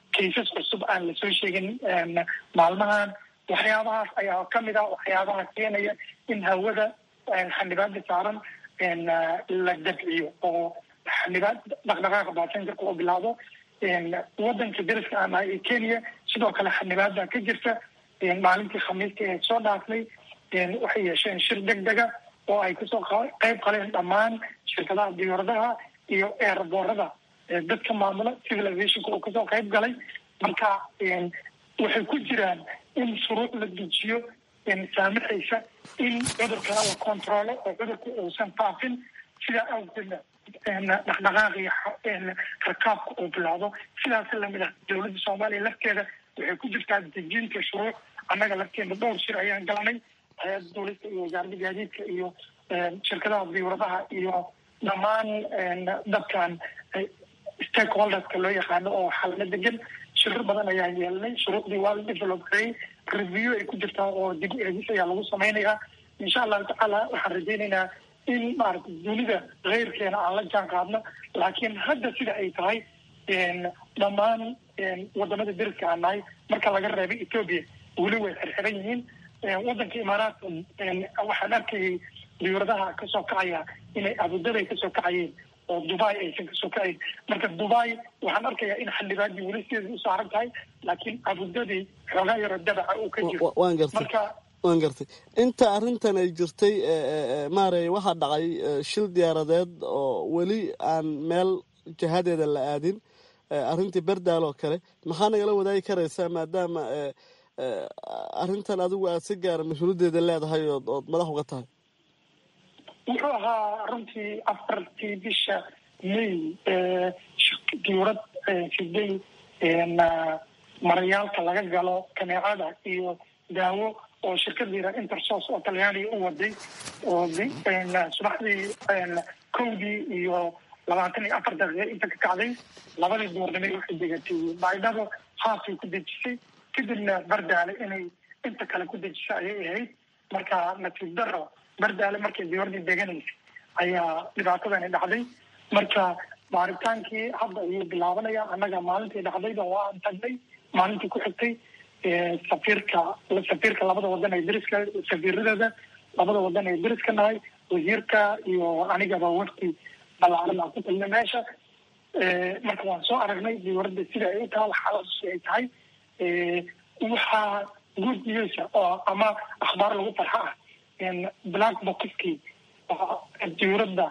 kaysas cusub aan lasoo sheegin maalmahan waxyaabahaas ayaa kamid ah waxyaabaha keenaya in hawada xanibaada saaran la dabciyo oo xanibaad dhaqdhaqaaqa baasenjarka oo bilaabo wadanka dariska aan nahay ee kenya sidoo kale xanibaada ka jirta maalintii khamiista ee soo dhaafnay waxay yeesheen shir deg dega oo ay kasoo qayb qaleen dhammaan shirkadaha diyaaradaha iyo eerboorada dadka maamula civil aviationka oo kasoo qayb galay marka waxay ku jiraan in shuruuc la dejiyo saamaxaysa in cudurkana la controlo oo cudurka uusan faafin sidaa awgeedna dhaqdhaqaaqi rakaabka uu bilaado sidaas lamid ah dowladda soomaaliya lafteeda waxay ku jirtaa dejinta shuruuc annaga lafteeda dhowr shir ayaan galanay hay-adda dowlista iyo wasaaradda gaadiidka iyo shirkadaha diyauradaha iyo dhammaan dadkan stakeholderska loo yaqaano oo xalna degan shirar badan ayaan yeelanay shuruucdii waa la develop gareey review ay ku jirtaa oo dib eegis ayaa lagu samaynayaa insha allahu tacaala waxaan rajaynaynaa in maaragta dunida keyrkeena aan la jaan qaadno laakiin hadda sida ay tahay dhammaan wadamada deriska aan nahay marka laga reebay ethoobia weli way xirxiran yihiin wadanka imaaraadka waxaan arkayay diyauradaha kasoo kacaya inay abudabay kasoo kacayeen oo dubai aysan kasoo kacayn marka dubai waxaan arkayaa in xildhibaadii weli sideeda u saaran tahay laakiin abudabi xoogaa yaro dabaca uu ka jiro waan gartay marka waan gartay inta arrintan ay jirtay maarey waxaa dhacay shil diyaaradeed oo weli aan meel jihadeeda la aadin arrintii berdaal oo kale maxaa nagala wadaagi karaysaa maadaama arrintan adigu aad si gaara mas-uuliyaddeeda leedahay ood ood madax uga tahay wuxuu ahaa runtii afartii bisha may diyurad siday marayaalka laga galo kaneecada iyo daawo oo shirkada yira intersos oo talyaaniga u waday oo subaxdii kowdii iyo labaatan iyo afar daqiiqa inta ka kacday labadii duurnimay waxay degatay baydhabo haafay ku dejisay kadibna bardaale inay inta kale ku dejisa ayay ahayd marka nasiib daro bardaale markay diyuradii deganaysay ayaa dhibaatadani dhacday marka baaritaankii hadda ayuu bilaabanaya annaga maalintii dhacdayba waa aan tagnay maalintii ku xigtay safiirka safiirka labada wadan ee deriska safiiradooda labada wadan ee deriska nahay wasiirka iyo anigaba wafti balaaran aan ku tagnay meesha marka waan soo aragnay diyuradda sida ay u tahay xaaladaasi ay tahay waxaa good news oo ama akhbaar lagu farxa ah black boxkii diyuradda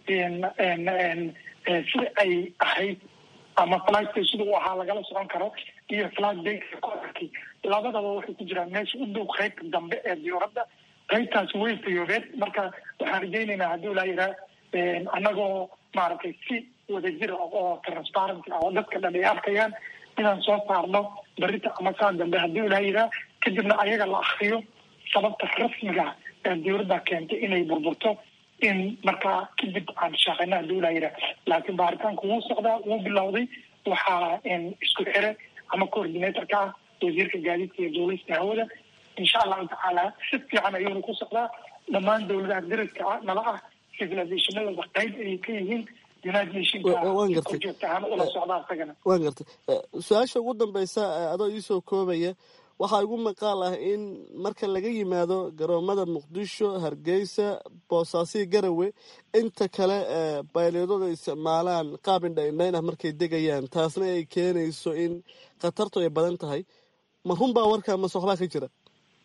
sida ay ahayd ama flightka sida uu ahaa lagala socon karo iyo flight dayka kodarkii labadaba waxay ku jiraan meesha u dhow qaybta dambe ee diyuradda qaybtaas way fayoobeed marka waxaan rajaynaynaa haddii laa yiraa annagoo maaragtay si wadajira oo transparent ah oo dadka dhan ay arkayaan inaan soo saarno berita ama saa dambe haddii laa yiraa kadibna ayaga la akriyo sababta rasmiga ee diyuradda keentay inay burburto in markaa kadib aan shaqeyna hadii laa yiraa laakiin baaritaanku wuu socdaa wuu bilowday waxaa isku xire ama coordinatorka ah wasiirka gaadiidka iyo duulista hawada insha allahu tacaala si fiican ayuuna ku socdaa dhammaan dowladaha deriska ah nala ah civilizationadooda qayb ayay ka yihiin united nationka joogta ahaan ula socdaa isagana waan gartay su-aasha ugu dambeysa adoo iisoo koobaya waxaa igu maqaal ah in marka laga yimaado garoomada muqdisho hargeysa boosaasiyo garawe inta kale bayleedooda isticmaalaan qaab indhaindhayn ah markay degayaan taasna ay keenayso in khatartu ay badan tahay ma run baa warkaa mase waxbaa ka jira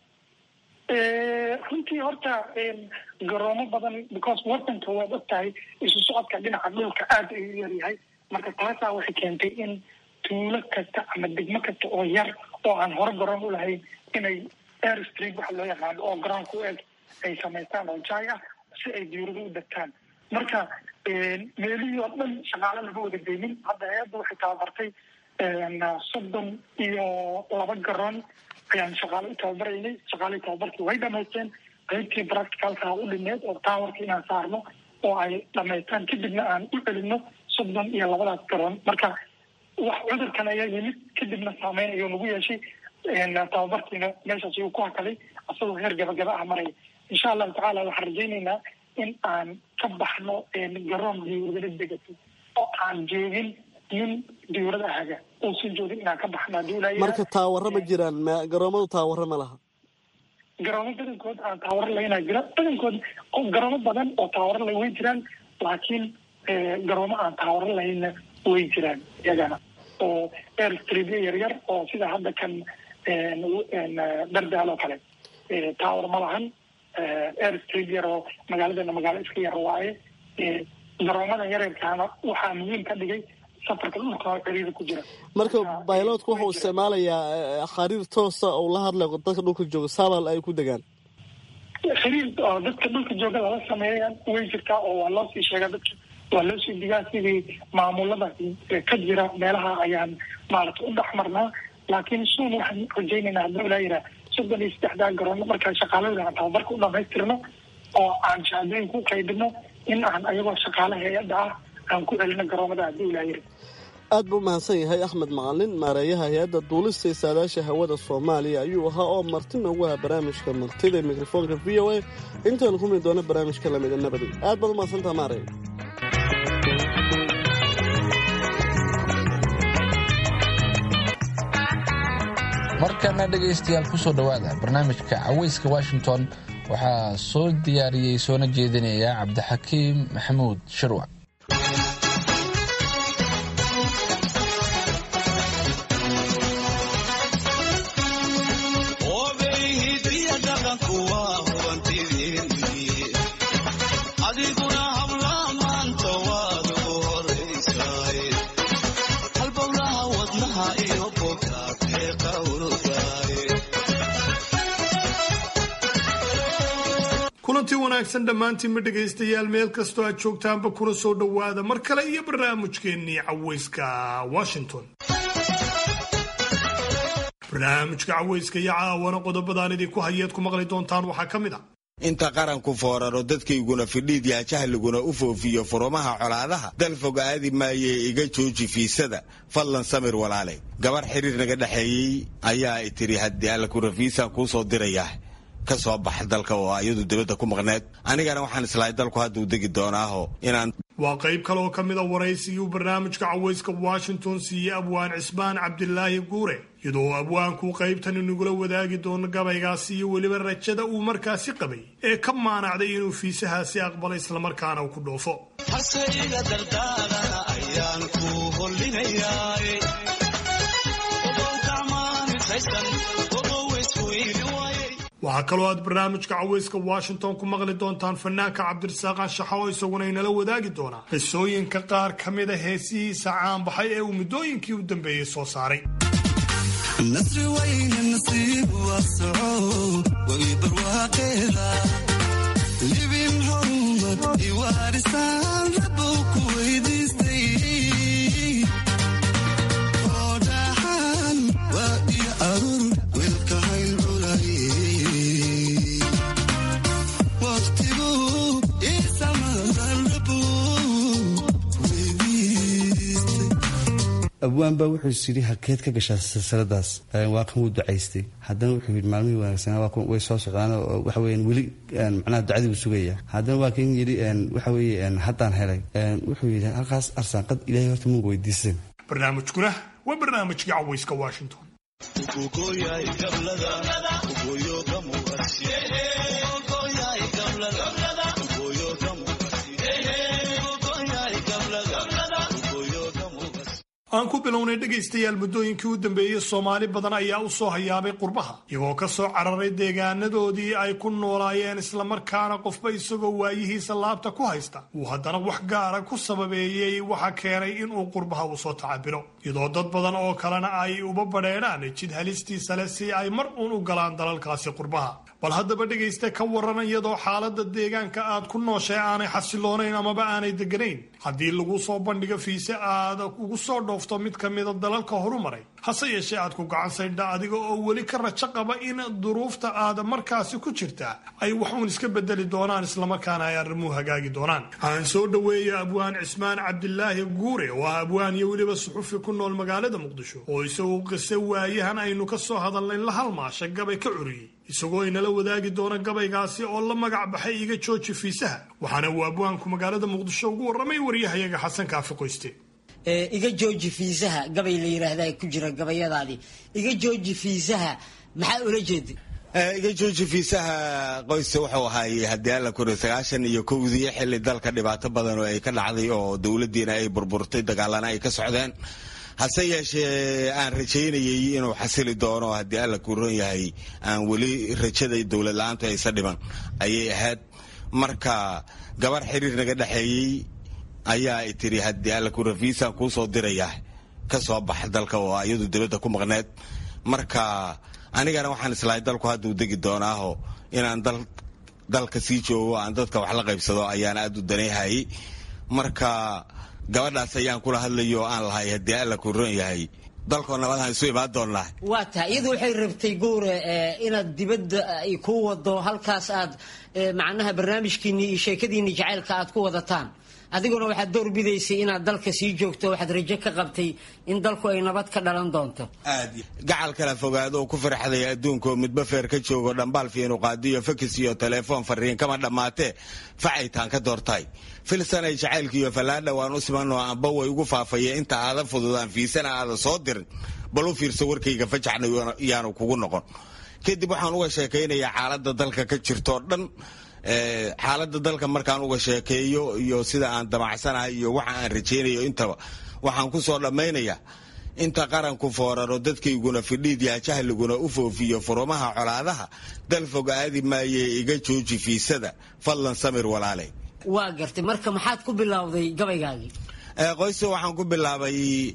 runtii horta garoomo badan because wadanka waad og tahay isu socodka dhinaca dhulka aada ayuu yaryahay marka taasaa waxay keentay in tuulo kasta ama degmo kasta oo yar oo aan hore garoon u lahayn inay air street waxa loo yaqaano oo garoonka u eg ay samaystaan oo jaay ah si ay diyurado u degtaan marka meelihii oo dhan shaqaale laga wada geynin hadda hay-adda waxay tababartay soddon iyo laba garoon ayaan shaqaale u tababaraynay shaqaalihii tababarkii way dhamaysteen qaybtii practicalka u dhineed oo towerka inaan saarno oo ay dhamaystaan kadibna aan u celino soddon iyo labadaas garoon marka wax cudurkan ayaa yimid kadibna saameyn ayuu nagu yeeshay tababarkiina meeshaas ayuu ku hakaday asagoo heer gabagaba ah maraya insha allahu tacaala waxaan rajaynaynaa in aan ka baxno garoon diyuuradala degato oo aan joogin nin diyuurada haga uusan joogin inaan ka baxno haddii ilaahay marka taawaro ma jiraan ma- garoomadu taawaro ma laha garoomo badankood aan taawaro lahaynaa jira badankood oo garoomo badan oo taawaro leh way jiraan laakiin eh, garoomo aan taawaro lahayna way jiraan iyagana oo airstreamyo yaryar oo sida hadda kan en, en, eh, dardaal oo kale Eh, tower ma lahan Eh, airstream yar oo magaaladana magaalo iska yar waaye Eh, garoomada yaryarkaana waxaa muhiim ka dhigay safarka dhulka oo ciriiri ku jira marka bailoodku wuxuu isticmaalayaa eh, xariir toosa oo la hadlayo dadka dhulka jooga saabal ay ku degaan xiriir oo dadka dhulka jooga lala sameeya way jirtaa oo waa loo sii sheegaa dadka waa loo sii digaa sidii maamulada ka jira meelaha ayaan maaragta u dhex marnaa laakiin suun waxaan rajaynaynaa hadduu ilaa yiraa soddon iyo saddexdaa garoon markaan shaqaaladooda aan tababarka u dhamaystirno oo aan shahaadooyin ku qaybino in aan ayagoo shaqaale hay-adda ah aan ku celino garoomada hadduu ilaa yiri aad buu mahadsan yahay axmed macalin maareeyaha hay-adda duulista iyo saadaasha hawada soomaaliya ayuu ahaa oo marti noogu ahaa barnaamijka martida ee mikrofoonka v o a intaanu ku mid doono barnaamijka lamida nabadi aad baad u mahadsantaha maarey markana dhegaystayaal kusoo dhowaada barnaamijka caweyska washington waxaa soo diyaariyey soona jeedinaya cabdixakiim maxamuud shirwac adiguna habla maanta waad ugu horaysaay halbowlaha wadnaha iyo bogaatee qawrgaay kulanti wanaagsan dhammaantiinba dhegaystayaal meel kastoo aad joogtaanba kuna soo dhowaada mar kale iyo barnaamijkeennii caweyska washington barnaamijka caweyska iyo caawana qodobadaan idinku hayeed ku maqli doontaan waxaa ka mid a inta qaranku fooraro dadkayguna fidhiid yaa jahliguna u foofiyo furumaha colaadaha dal fog aadi maayee iga jooji fiisada fadlan samir walaale gabar xiriir naga dhexeeyey ayaa i tiri haddii alla ku rafiisaan kuu soo dirayaa ka soo bax dalka oo ayadu dibadda ku maqneed anigana waxaan islahay dalku hadduu degi doonaaho inaan waa qayb kale oo ka mid a waraysigii uu barnaamijka caweyska washington siiyey abwaan cismaan cabdilaahi guure iyadoo abwaanku qaybtan inagula wadaagi doono gabaygaasi iyo weliba rajada uu markaasi qabay ee ka maanacday inuu fiisahaasi aqbalo islamarkaana uu ku dhoofo hase iga dardaarana ayaan ku hollinayaay ogow gacmaanitaysan ogow isweyli waayay waxaa kaloo aad barnaamijka caweyska washington ku maqli doontaan fanaanka cabdirasaaq anshaxa oo isaguna inala wadaagi doonaa qisooyinka qaar ka mid a heesihiisa caanbaxay ee uu muddooyinkii u dambeeyey soo saaray nasri wayne nasiib waa soco way barwaaqeeda libin horumad iwaarisaan rabow ku weydiistay oo dhaxan waa iyo arur wilka hayl culay waqtigu isamadan rabow weydiistay abwaan baa wuxuu yidhi halkeed ka gashaa silsiladaas waa kan wuu ducaystay haddana wuxuu yidhi maalmihii wanaagsanaa waa way soo socdaan oo waxa weeyaan weli macnaha ducadii buu sugaya haddana waa kan yidhi waxa weeye haddaan helay wuxuu yidhi halkaas arsaanqad ilaahay horta muga weydiisan barnaamijkuna waa barnaamijkii caweyska washington ugogoyay gablada ugoyo gamuqasi ugogoyay gablada ugoyo gamuqasi ugogoyay gablada ugoyo gamuqasi aan ku bilownay dhegaystayaal muddooyinkii u dambeeyey soomaali badan ayaa u soo hayaabay qurbaha iyagoo ka soo cararay deegaanadoodii ay ku noolaayeen islamarkaana qofba isagoo waayihiisa laabta ku haysta uu haddana wax gaara ku sababeeyey waxa keenay inuu qurbaha uu soo tacabiro iyadoo dad badan oo kalena ay uba badheedhaan jid halistiisa leh si ay mar uun u galaan dalalkaasi qurbaha bal haddaba dhegaysta ka waran iyadoo xaaladda deegaanka aad ku nooshay aanay xasiloonayn amaba aanay deganayn haddii lagu soo bandhigo fiise aad ugu soo dhoofto mid ka mida dalalka horumaray hase yeeshee aad ku gacan saydha adiga oo weli ka rajo qaba in duruufta aad markaasi ku jirta ay wax uun iska bedeli doonaan islamarkaana ay arrimuhu hagaagi doonaan aan soo dhoweeyo abwaan cismaan cabdilaahi guure oo ah abwaan iyo weliba suxufi ku nool magaalada muqdisho oo isagu qise waayahan aynu ka soo hadalnay la halmaasha gabay ka curiyey isagoo inala wadaagi doona gabaygaasi oo la magac baxay iga jooji fiisaha waxaana uu abwaanku magaalada muqdisho ugu warramay waryahayaga xasan kaafi qoyste iga jooji fiisaha gabay la yiraahda ku jira gabayadaadii iga jooji fiisaha maxaa ula jeeda iga jooji fiisaha qoyska wuxuu ahaayey haddii alla kuri sagaashan iyo kowdii xilli dalka dhibaato badan oo ay ka dhacday oo dowladdiina ay burburtay dagaalana ay ka socdeen hase yeeshee aan rajaynayay inuu xasili doono haddii alla ku ron yahay aan weli rajada dowlad la-aantu aysa dhiban ayay ahayd marka gabar xiriir naga dhexeeyey ayaa ay tiri haddii alla ku rafiisaan kuu soo diraya ka soo bax dalka oo iyadu dibadda ku maqneed marka anigana waxaan islahay dalku hadduu degi doonaaho inaan dalka sii joogo aan dadka wax la qaybsado ayaan aad u danayhayay marka gabadhaas ayaan kula hadlayo oo aan lahay haddii alla ku ron yahay dalkoo nabadaan isu imaan doonnaa waa tahay iyadu waxay rabtay guure inaad dibadda ay ku wado halkaas aad macnaha barnaamijkiinni iyo sheekadiinni jacaylka aad ku wadataan adiguna waxaad door bidaysay inaad dalka sii joogto waxaad rajo ka qabtay in dalku ay nabad ka dhalan doonto gacal kala fogaado oo ku farxday adduunkaoo midba feer ka joogo dhambaal fiinu qaadiyo fakis iyo telefoon fariin kama dhammaatee facaytaan ka doortahay filsanay jacaylkiiyo fallaadha waan u simanoo amba way ugu faafaya inta aadan fududaan fiisana aadan soo dirin bal u fiirso warkayga fajacna yaanu kugu noqon kadib waxaan uga sheekaynayaa xaaladda dalka ka jirtoo dhan xaaladda dalka markaan uga sheekeeyo iyo sida aan damacsanahay iyo waxa aan rajaynayo intaba waxaan ku soo dhammaynayaa inta qaranku fooraro dadkayguna fidhiid yaa jahliguna u foofiyo furumaha colaadaha dal fog aadi maayee iga jooji fiisada fadlan samir walaale waa gartay marka maxaad ku bilowday gabaygaagii qoyse waxaan ku bilaabay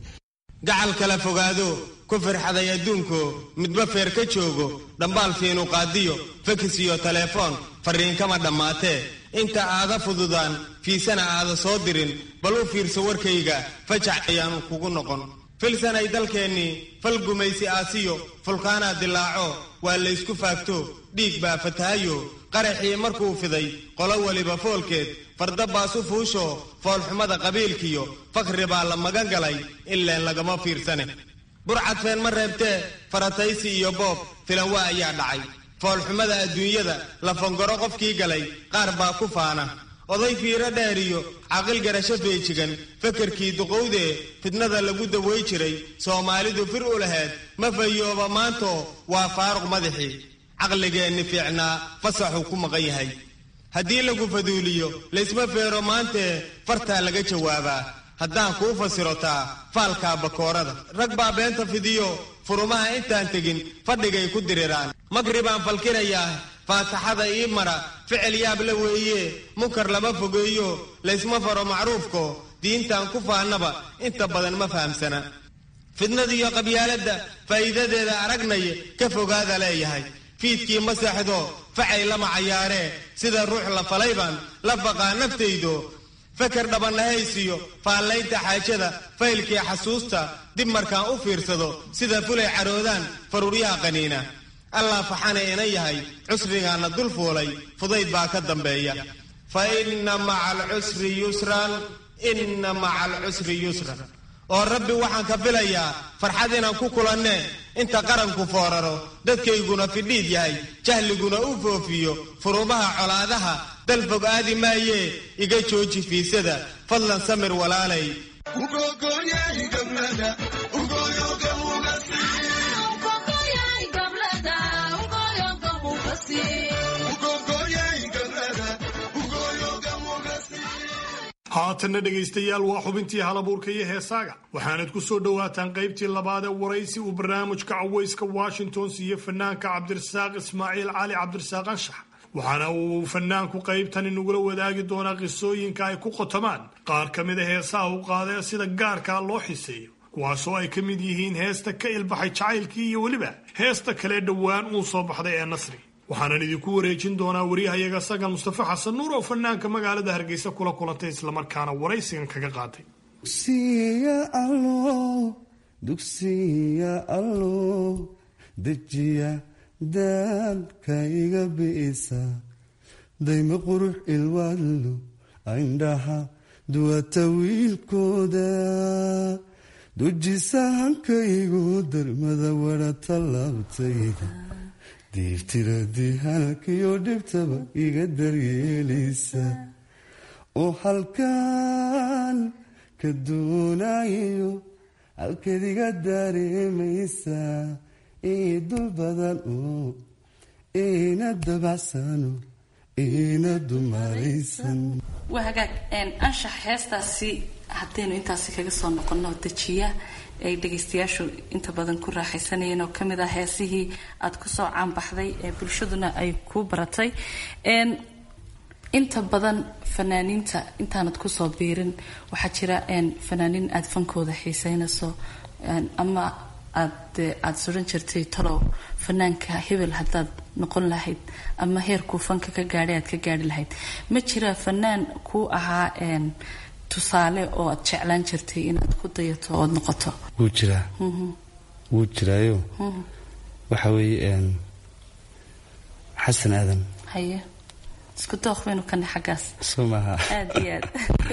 gacal kala fogaado ku firxaday adduunko midba feer ka joogo dhambaal fiinu qaadiyo fakis iyo telefoon fariin kama dhammaatee inta aada fududaan fiisana aada soo dirin bal u fiirso warkayga fajac ayaanu kugu noqon filsanay dalkeennii fal gumaysi aasiyo fulkaanaa dilaaco waa laysku faagto dhiig baa fatahayo qaraxii markuu fiday qolo weliba foolkeed farda baasu fuusho foolxumada qabiilkiyo fakhri baa la magan galay ileen lagama fiirsane burcadfeen ma reebtee farataysi iyo boob filan waa ayaa dhacay foolxumada adduunyada lafangaro qofkii galay qaar baa ku faana oday fiiro dheeriyo caqil garasho feejigan fakarkii duqowdee fidnada lagu daway jiray soomaalidu fir u laheed ma fayooba maantoo waa faaruq madaxii caqligeenni fiicnaa fasaxuu ku maqan yahay haddii lagu faduuliyo laysma feero maantee fartaa laga jawaabaa haddaan kuu fasirotaa faalkaa bakoorada rag baa beenta fidiyo furumaha intaan tegin fadhigay ku diriraan magribaan falkinayaa faataxada ii mara ficil yaab la weeye munkar lama fogeeyo laysma faro macruufko diintan ku faannaba inta badan ma fahamsana fidnadiyo qabyaaladda faa'iidadeeda aragnay ka fogaada leeyahay fiidkii ma seexdo facay lama cayaaree sida ruux la falay baan la baqaa naftaydo fakar dhabannahaysiyo faallaynta xaajada faylkii xasuusta dib markaan u fiirsado sida fulay caroodaan faruuryaha qaniina allah faxana ina yahay cusrigaana dul fuulay fudayd baa ka dambeeya fa inna maca alcusri yusran inna maca alcusri yusran oo rabbi waxaan ka filayaa farxad inaan ku kulannee inta qaranku fooraro dadkayguna fidhiid yahay jahliguna u foofiyo furumaha colaadaha dal fog aadi maayee iga jooji fiisada fadlan samir walaalay haatanna dhegaystayaal waa xubintii halabuurka iyo heesaaga waxaanad ku soo dhowaataan qaybtii labaad ee waraysi uu barnaamijka cawayska washington siiye fanaanka cabdirasaaq ismaaciil cali cabdirasaaq anshax waxaana uu fanaanku qaybtani nagula wadaagi doonaa qisooyinka ay ku qotomaan qaar ka mid a heesaha u qaadee sida gaarkaa loo xiseeyo kuwaasoo ay ka mid yihiin heesta ka ilbaxay jacaylkii iyo weliba heesta kale dhowaan uu soo baxday ee nasri waxaanan idinku wareejin doonaa wariyahayaga sagal mustafa xasan nuur oo fanaanka magaalada hargeysa kula kulantay islamarkaana waraysigan kaga qaaday dugsiya allo dejiya daadka iga bi'isa dayma qurux ilwaadlo indhaha duwata wiilkooda dujisa hankaygu darmada wara tallaabtayda diibtiradii halkiyo dhibtaba iga daryeelisa oo halkan ka doonayo halkadiga dareemaysaa ii dul badan oo ina dabacsano ina dumaraysan waa hagaag anshax heestaasi haddaynu intaasi kaga soo noqono dejiya ay dhagaystayaashu inta badan ku raaxaysanayeen oo kamid ah heesihii aada kusoo caanbaxday ee bulshaduna ay ku baratay inta badan fanaaniinta intaanad kusoo biirin waxaa jira fanaaniin aada fankooda xiiseynayso ama aad aada suran jirtay talow fanaanka hebel haddaad noqon lahayd ama heerkuu fanka ka gaadhay aad ka gaari lahayd ma jira fanaan kuu ahaa tusaale oo aad jeclaan jirtay inaad ku dayato ood noqoto wuu jiraa wuu jiraayo waxa weeye xasan aadan haye isku dooq baynu kana xaggaas soo maaha aad iyo aad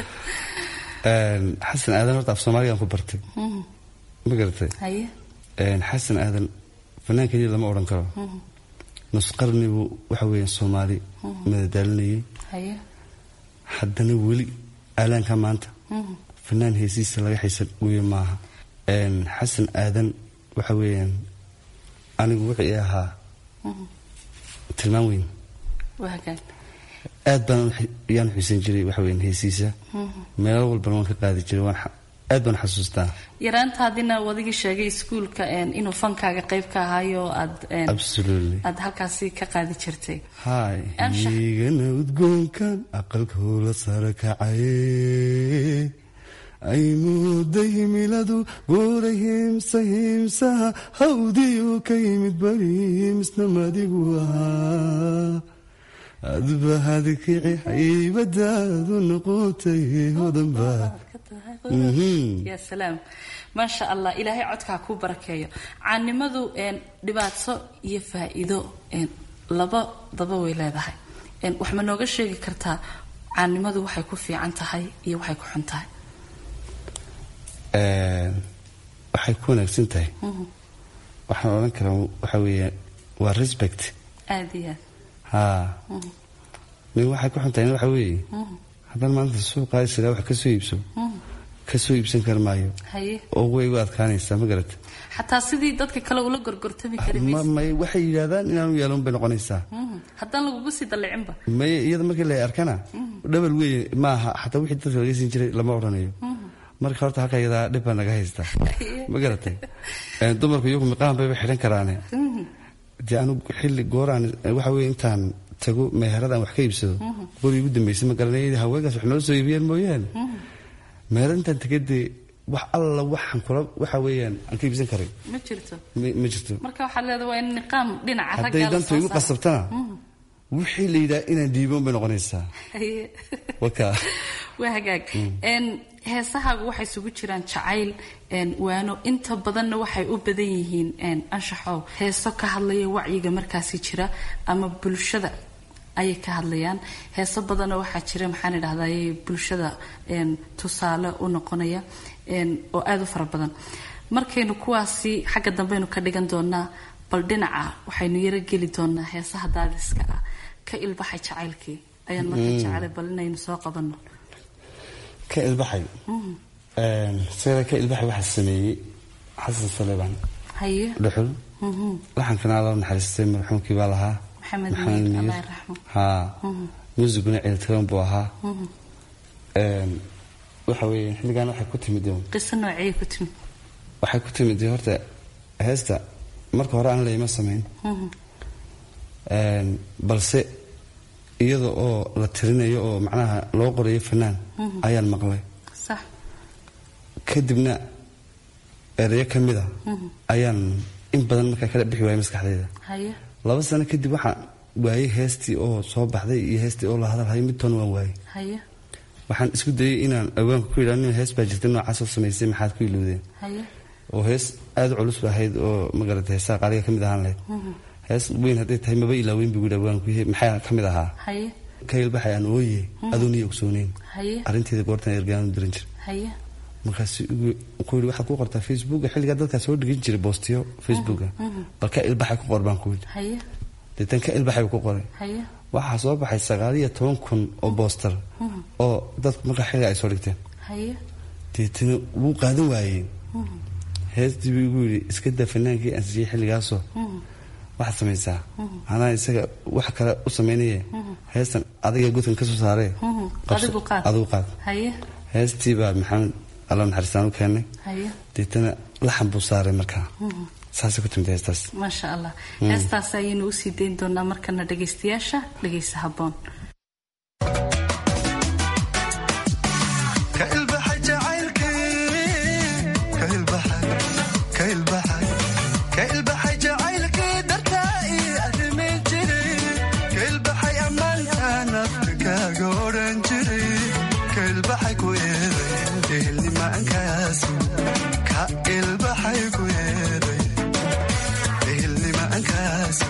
xasan aadan horta af soomaaligaan ku bartay ma garatay haye xasan aadan fanaan keliya lama odhan karo nus qarnibuu waxa weeye soomaali madadaalinayay haye haddana weli aalaanka maanta fanaan heesiisa laga xiisan weeye maaha xasan aadan waxa weeyaan anigu wixii ahaa tilmaan weyn waa hagaag aad baan yaan xiisan jiray waxa weeyaan heesiisa meelo walbana waan ka qaadi jiray waan aad baan xasuustaa yaraantaadina wadigii sheegay iskuulka inuu fankaaga qayb ka ahaayo aad absolutely aad halkaasi ka qaadi jirtay hay igana udgoonkan aqalka howla sare kacaye ay muuday himiladu buura hiimsa hiimsaha hawdiyu ka yimid bari misna madigu ahaa adba hadkici haybadaadu noqotay hodanba ya salaam maasha allah ilaahay codkaa kuu barakeeyo caannimadu dhibaato iyo faa-iido labadaba way leedahay wax ma nooga sheegi kartaa caannimadu waxay ku fiican tahay iyo waxay ku xun tahay waxay ku wanaagsan tahay waxaan odhan karaa waxa weeye waa respect aada iyo aad haa nin waxay ku xun tahay waxa weeye haddaan maanta suuqaa isagaa wax kasoo iibso kasoo iibsan kar maayo haye oo way u adkaanaysaa ma garata xataa sidii dadka kale ula gorgortami kari maysa may waxay yidhaahdaan inaanu yeelon bay noqonaysaa haddaan lagugu sii dallicinba may iyada markii la arkana dhabal weeye maaha xataa wixii dadka laga siin jiray lama odhanayo marka horta halka iyadaa dhib baa naga haystaa ma garatay dumarku iyagu miqaan bayba xidhan karaane dee anugu xilli gooraan waxa weye intaan tago meheradaan wax ka iibsado goor igu dambeysay ma garanay haweenkaas wax noo soo iibiyeen mooyaane meherad intaan tagadee wax alla waxaan kula waxa weeyaan aan ka iibsan karay ma jirto ma jirto marka waxaad leedahay waa in niqaam dhinaca hadday dantu igu qasabtana wixii la yidhaha inaan dhiiboon bay noqonaysaa waka waa hagaag heesahaagu waxay isugu jiraan jacayl waano inta badanna waxay u badan yihiin anshaxow heeso ka hadlaya wacyiga markaasi jira ama bulshada ayay ka hadlayaan heeso badanna waxaa jira maxaan idhahday bulshada tusaale u noqonaya oo aada u fara badan markaynu kuwaasi xagga dambeynu ka dhigan doonaa bal dhinaca waxaynu yaro geli doonaa heesaha daadiska ah ka ilbaxay jacaylkii ayaan marka jecelay bal inaynu soo qabano ka ilbaxay sida ka ilbaxay waxaa sameeyey xasan saleebaan haye dhuxul laxankana alla naxariistay marxuumkii baa lahaa maxamed maxamed miir miir allah raxmo haa muusiguna ciiltiran buu ahaa waxa weeye xilligan waxay ku timid qiso noociyay ku timid waxay ku timid horta heesta marka hore aan layma samayn balse iyada oo la tirinayo oo macnaha loo qorayo fanaan ayaan maqlay sax kadibna ereyo ka mid a ayaan in badan markaa kala bixi waayay maskaxdayda haye laba sano kadib waxaan waayey heestii oo soo baxday iyo heestii oo la hadalhayo midtoona waan waayey haye waxaan isku dayay inaan awaanka ku yidhahdo nin hees baa jirta noocaasoo samaysay maxaad ku iloodeen haye oo hees aada u culus ba ahayd oo magarata heesaha qaaliga ka mid ahaan lahayd hees weyn hadday tahay maba ilaaweyn buu yidhi awaanku maxaa ka mid ahaa haye ka ilbaxay aan ooye adoon iyo ogsooneyn haye arrinteeda goortan ergaan u diran jir haye markaas ku yidhi waxaad ku qortaa facebooka xilligaa dadkaa soo dhigin jiray boostiyo facebooka bal ka ilbaxay ku qor baan ku yidhi haye deetan ka ilbaxay ku qoray haye waxaa soo baxay sagaal iyo toban kun oo boostar oo dadku markaa xilliga ay soo dhigteen haye deetana wuu qaadan waayey heestii buu igu yidhi iska daa fanaankii aan siiyey xilligaasoo waxaad samaysaa anaa isaga wax kale u samaynaya heestan adiga godkan ka soo saaree adigu qaad adigu qaad haye heestii baa maxamed alla naxariistaan u keennay haye deetana laxan buu saaray markaa saasay ku timid heestaas maasha allah heestaas ayaynu usii dayn doonaa markana dhagaystayaasha dhagaysa habboon ka ilbaxay jacaylkii ka ilbaxay ka ilbaxay ka ilbaxay jacaylkii dartaa ii arrimi jiray ka ilbaxay ammaantaan afrikaaga odhan jiray ka ilbaxay ku eeday ehelnimaankaasi ka ilbaxay ku eeday ehelnimaankaasi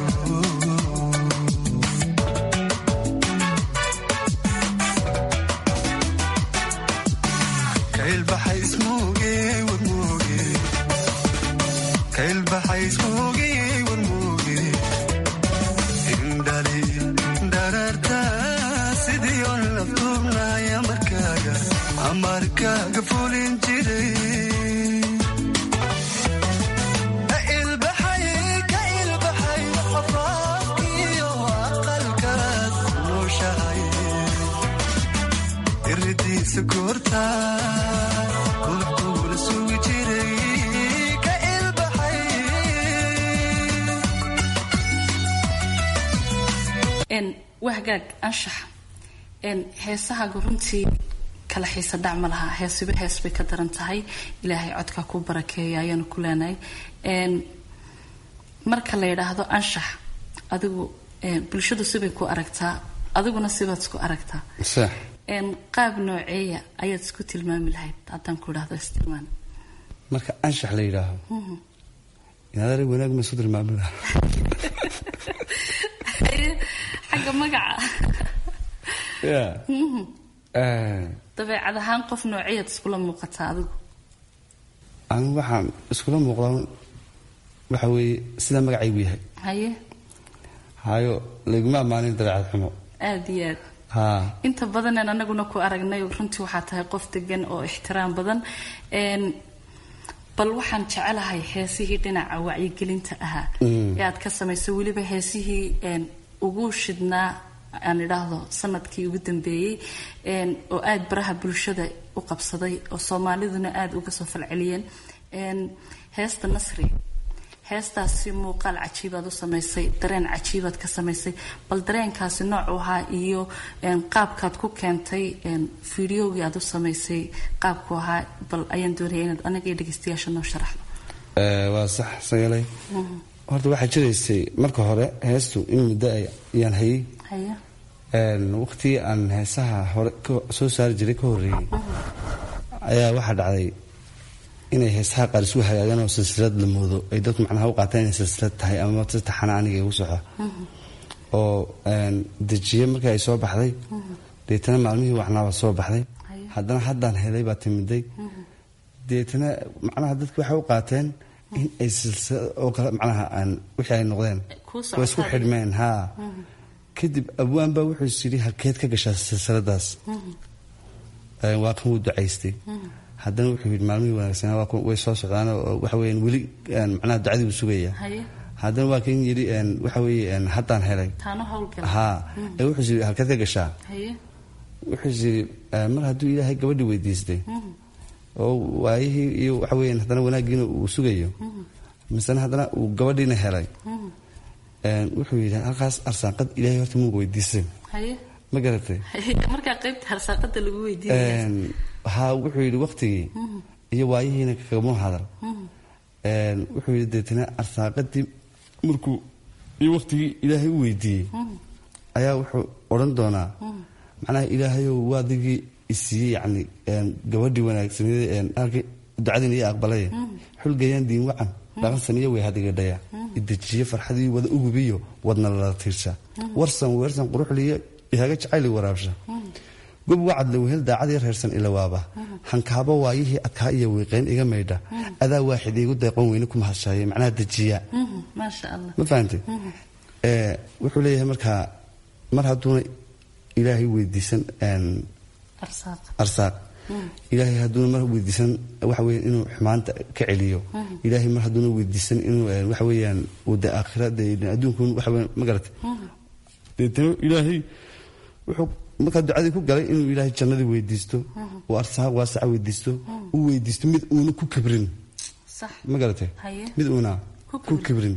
kailbaxay ismuuge warmuuge kailbaxay ismuuge warmuuge indhali dhararta sidii on laftuubnaya markaaga amarkaaga fulin jiray Ka ilbaxay, ka ilbaxay, afaafkiyo aqalkaad nooshahay iridiisa goorta kulkuula sugi jiray ka ilbaxay n wahgaag anshax n heesahaaga runtii kala xiisa dhac ma laha heesiba hees bay ka daran tahay ilaahay codka ku barakeeya ayaanu ku leenahay n marka la yidhaahdo anshax adigu n bulshadu sibay ku aragtaa adiguna sibaad isku aragtaa sax n qaab nooceeya ayaad isku tilmaami lahayd haddaan ku idhaahdo istilmaan marka anshax la yidhaaho inaad arag wanaag ma isu tilmaami lahaa xagga magaca ya Mhm. Eh, dabeecad ahaan qof nooceeyaad iskula muuqataa adigu anigu waxaan iskula muuqdaa waxa weeye sidaa magacaygu yahay haye hayo layguma ammaanin dabeecad xumo aada iyo aad haa inta badaneen anaguna ku aragnay runtii waxaa tahay qof degan oo ixtiraam badan n bal waxaan jecelahay heesihii dhinaca wacyigelinta ahaa Mm. ee aad ka samaysay weliba heesihii n ugu shidnaa aan idhaahdo sanadkii ugu dambeeyey n oo aada baraha bulshada u qabsaday oo soomaaliduna aada uga soo falceliyeen n heesta nasri heestaasi muuqaal cajiibaad u samaysay dareen cajiibaad ka samaysay bal dareenkaasi noocu ahaa iyo een, qaabkaad ku keentay een, fideogii aad u samaysay qaabku ahaa bal ayaan doonaya inaad anaga iyo dhegeystayaasha noo sharaxdo Eh, waa sax sagalay horta waxaa jiraysay marka hore heestu in muddo ay- ayaan hayay haye Een, waqtigii aan heesaha hore ka- soo saari jiray ka horreeyey ayaa waxaa dhacday inay heesaha qaar isu hagaagaan oo silsilad la moodo ay dadku macnaha u qaataan inay silsilad tahay ama si taxana aniga igu soxo oo een, dejiye markii ay soo baxday deetana maalmihii waxnaaba soo baxday haddana haddaan helay baa timiday deetana macnaha dadki waxay u qaateen in ay silsilad oo kale macnaha aan wixii ay noqdeen Kuu way isku socotaa. xidhmeen haa kadib abwaan baa wuxuu is yidhi halkeed ka gashaa silsiladaas Ee, waa kan wuu ducaystay haddana wuxuu yidhi maalmihii wanaagsanaa waa kuwa- way soo socdaan oo waxa weeyaan weli een, macnaha ducadii buu sugaya haye haddana waa kan yidhi een, waxa weeye een, haddaan helay taano howlgala haa ee wuxuu is yidhi halkeed ka gashaa haye wuxuu is yidhi ee, mar hadduu ilaahay gabadhii weydiistay oo waayihii iyo waxa weeyaan haddana wanaaggiina uu sugayo misena haddana uu gabadhiina helay Een, wuxuu yidhi halkaas arsaaqad ilaahay horta muu weydiisay haye ma garatay haye markaa qaybta harsaaqada lagu weydiinaya Een, haa wuxuu yidhi waqtigii iyo waayihiina kagama hadal Een, wuxuu yidhi deetana arsaaqadii markuu iyo waqtigii ilaahay u weydiiyey ayaa wuxuu odhan doonaa macnaha ilaahayow waadigii isiiyey yacni een, gabadhii wanaagsaneed een, halkii ducadiina iyo aqbalay xulgayaan diin wacan dhaqansan iyo way hadigadhaya idejiye farxadii wada ugubiyo wadna lala tiirsha warsan weersan quruxliyo ihaaga jacayli waraabsha gob wacad lawehel daacadii reersan ilawaaba hankaabo waayihii adkaa iyo wiiqayn iga maydha adaa waaxid iigu deeqon weyne ku mahadshaaye macnaha dejiya Mhm, maasha allah ma fahantay ee wuxuu leeyahay markaa mar hadduuna ilaahay weydiisan een, arsaaq arsaaq ilaahay hadduuna mar weydiisan waxa weeye inuu xumaanta ka celiyo ilaahay mar hadduuna weydiisan inuu waxa weeyaan uu de aakhira de adduunku waxa weeyaan ma garatay deetana ilaahay wuxuu markaa ducadii ku galay inuu ilaahay jannadii weydiisto uu arsaaq waasaca weydiisto uu weydiisto mid uuna ku kabrin ma garatay mid uuna ku kabrin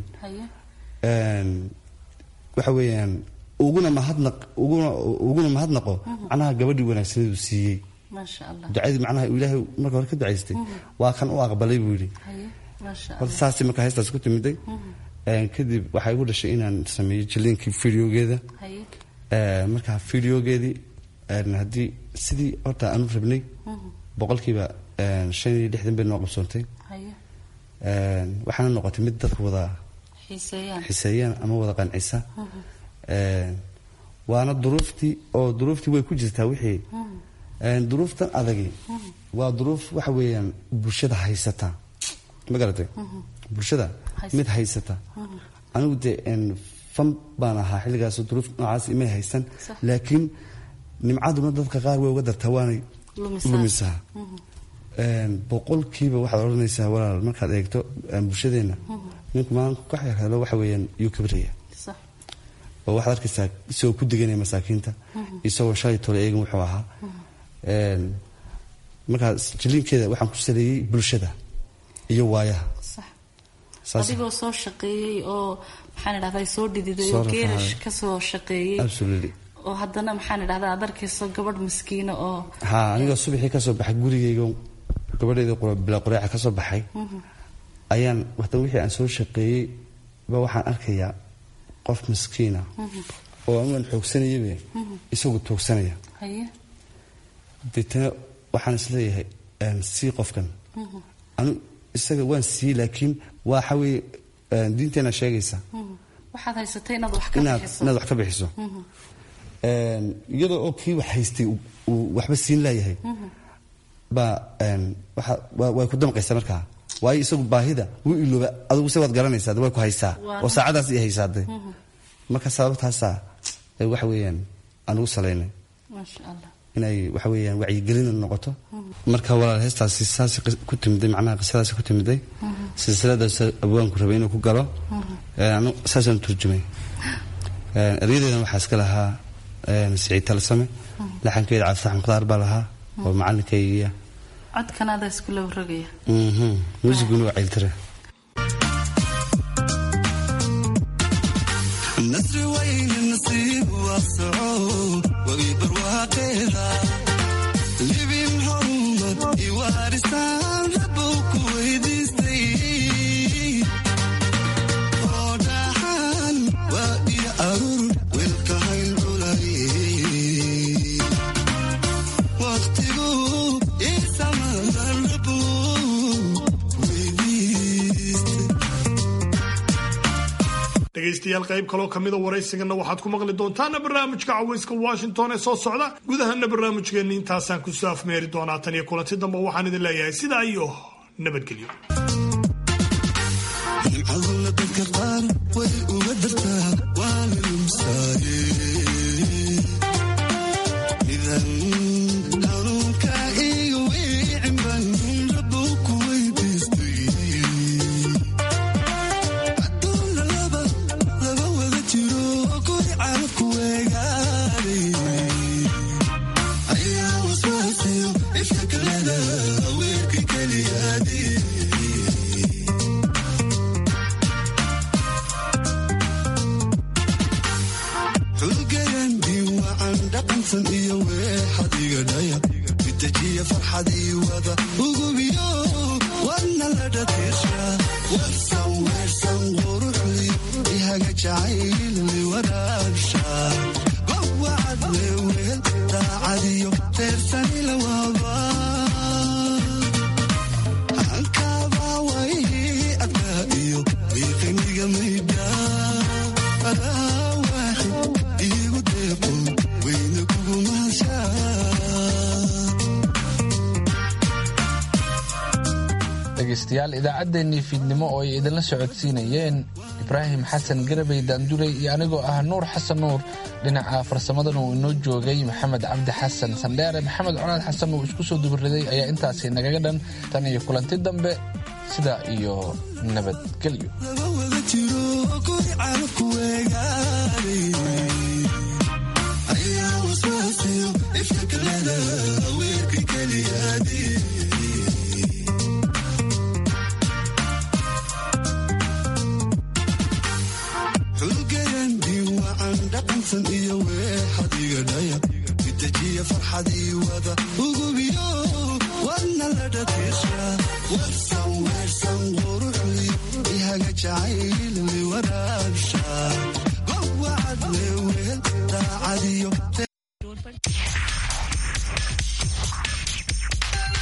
waxa weeyaan uguna mahadnaq uguna uguna mahadnaqo macnaha gabadhii wanaagsaneedu siiyey ducadii macnaha ilaahay marka hore ka ducaystay waa kan u aqbalay buu yidhi horta saasay markaa heestaas ku timiday kadib waxaa igu dhashay inaan sameeyo jiliinkii videogeeda markaa videogeedii haddii sidii horta aanu rabnay boqolkiiba shan iyo lixdan bay noo qabsoontay waxaana noqotay mid dadka wada xiseeyaan ama wada qancisa waana duruuftii oo duruuftii way ku jirtaa wixii duruuftan adagi waa duruuf waxa weeyaan bulshada haysata ma garatay bulshada mid haysata anigu dee fan baan ahaa xilligaas duruuf noocaas imay haysan laakiin nimcaduna dadka qaar way uga dartaa waanay lumisaa boqolkiiba waxaad odhanaysaa walaal markaad eegto bulshadeenna ninku maalinka ka xeerhelo waxa weeyaan yuu kabraya oo waxaad arkaysaa isagoo ku deganaya masaakiinta isagoo shalay tole eegan wuxuu ahaa markaa jiliinkeeda waxaan ku saleeyey bulshada iyo waayaha adigoo soo shaqeeyey oo maxaan idhahdaa soo dhididay oo geerash ka soo shaqeeyey oo haddana maxaan idhahdaa aad arkayso gabadh miskiina oo ha anigoo subaxii ka soo baxay gurigayga gabadheeda bila qureeca ka soo baxay ayaan watan wixii aan soo shaqeeyey ba waxaan arkayaa qof miskiina oo anugan xoogsanayaba isagu toogsanaya deetana waxaan isleeyahay sii qofkan anu isaga waan siiyey laakiin waxa weye diinteena sheegaysa waxaad haysatay inaad wax ka inaad bixiso inaad wax ka bixiso iyadoo oo kii wax haystay uu waxba siin laayahay baa waxa way ku damqaysaa markaa waayo isagu baahida wuu ilooba adigu se waad garanaysaa way ku haysaa oo saacadaas i haysaade marka sababtaasaa waxa weeyaan aan ugu salaynay maasha allah inay waxa weeyaan wacyigelina noqoto marka walaal heestaasi saas ku timiday macnaha qisadaasi ku timiday silsiladaas abwaanku rabay inuu ku galo anu saasaan turjumay eryadeedan waxaa iska lahaa siciid talsame laxankeeda cabditax mukhtaar baa lahaa oo macalinkaygiya codkan adaa isku laba rogaya muusiguna waa ceyltire nasri wayne nasiib waasaco wagi barwaaqeeda libin hormad iwaarisaan rabow ku weydiistay oo dhaxan waa iyo arur weelka hayl culay waqtigu isamadan rabow weydiistay dhegaystayaal qayb kaloo kamida waraysigana waxaad ku maqli doontaana barnaamijka cawayska washington ee soo socda gudahana barnaamijkeenni intaasaan kusoo afmeeri doonaa tan iyo kulanti dambe waxaan idin leeyahay sidaa iyo nabadgelyo nimcaduna dadka qaar way uga dartaa waana lumsaaye midan hanuunka iga wiicin baan rabow ku weydiistay adduuna laba laba wada jiro kuri carabku weegaaday ayaa waswaasiyo ifka kaleda weerka keliyaadii xulgayandii wacan dhaqansan iyo weexadiga dhaya mitajiya farxad ii wada ugubiyo wadna la dhatirsha warsan weersan quruxdi ihaga jacaylli waraabsha gowacad leeweel daacadiyo reersani la waaba hankabaa wayhii adkaa iyo wiiqiniga maydha adaa waaxid iigu deeqo weyna kugu mahashaa dhegaystayaal idaacaddeenii fiidnimo oo ay idinla socodsiinayeen ibraahim xasan garabey daanduley iyo anigoo ah nuur xasan nuur dhinaca farsamadan uu inoo joogay maxamed cabdi xasan sandheere maxamed colaad xasan uu isku soo dubariday ayaa intaasi nagaga dhan tan iyo kulanti dambe sidaa iyo nabadgelyo dhaqansan iyo weexadiga dhaya itajiya farxadii wada ugubiyo wadna la dhatiisha warsan weersan quruxdi ihaga jacayl liwaraa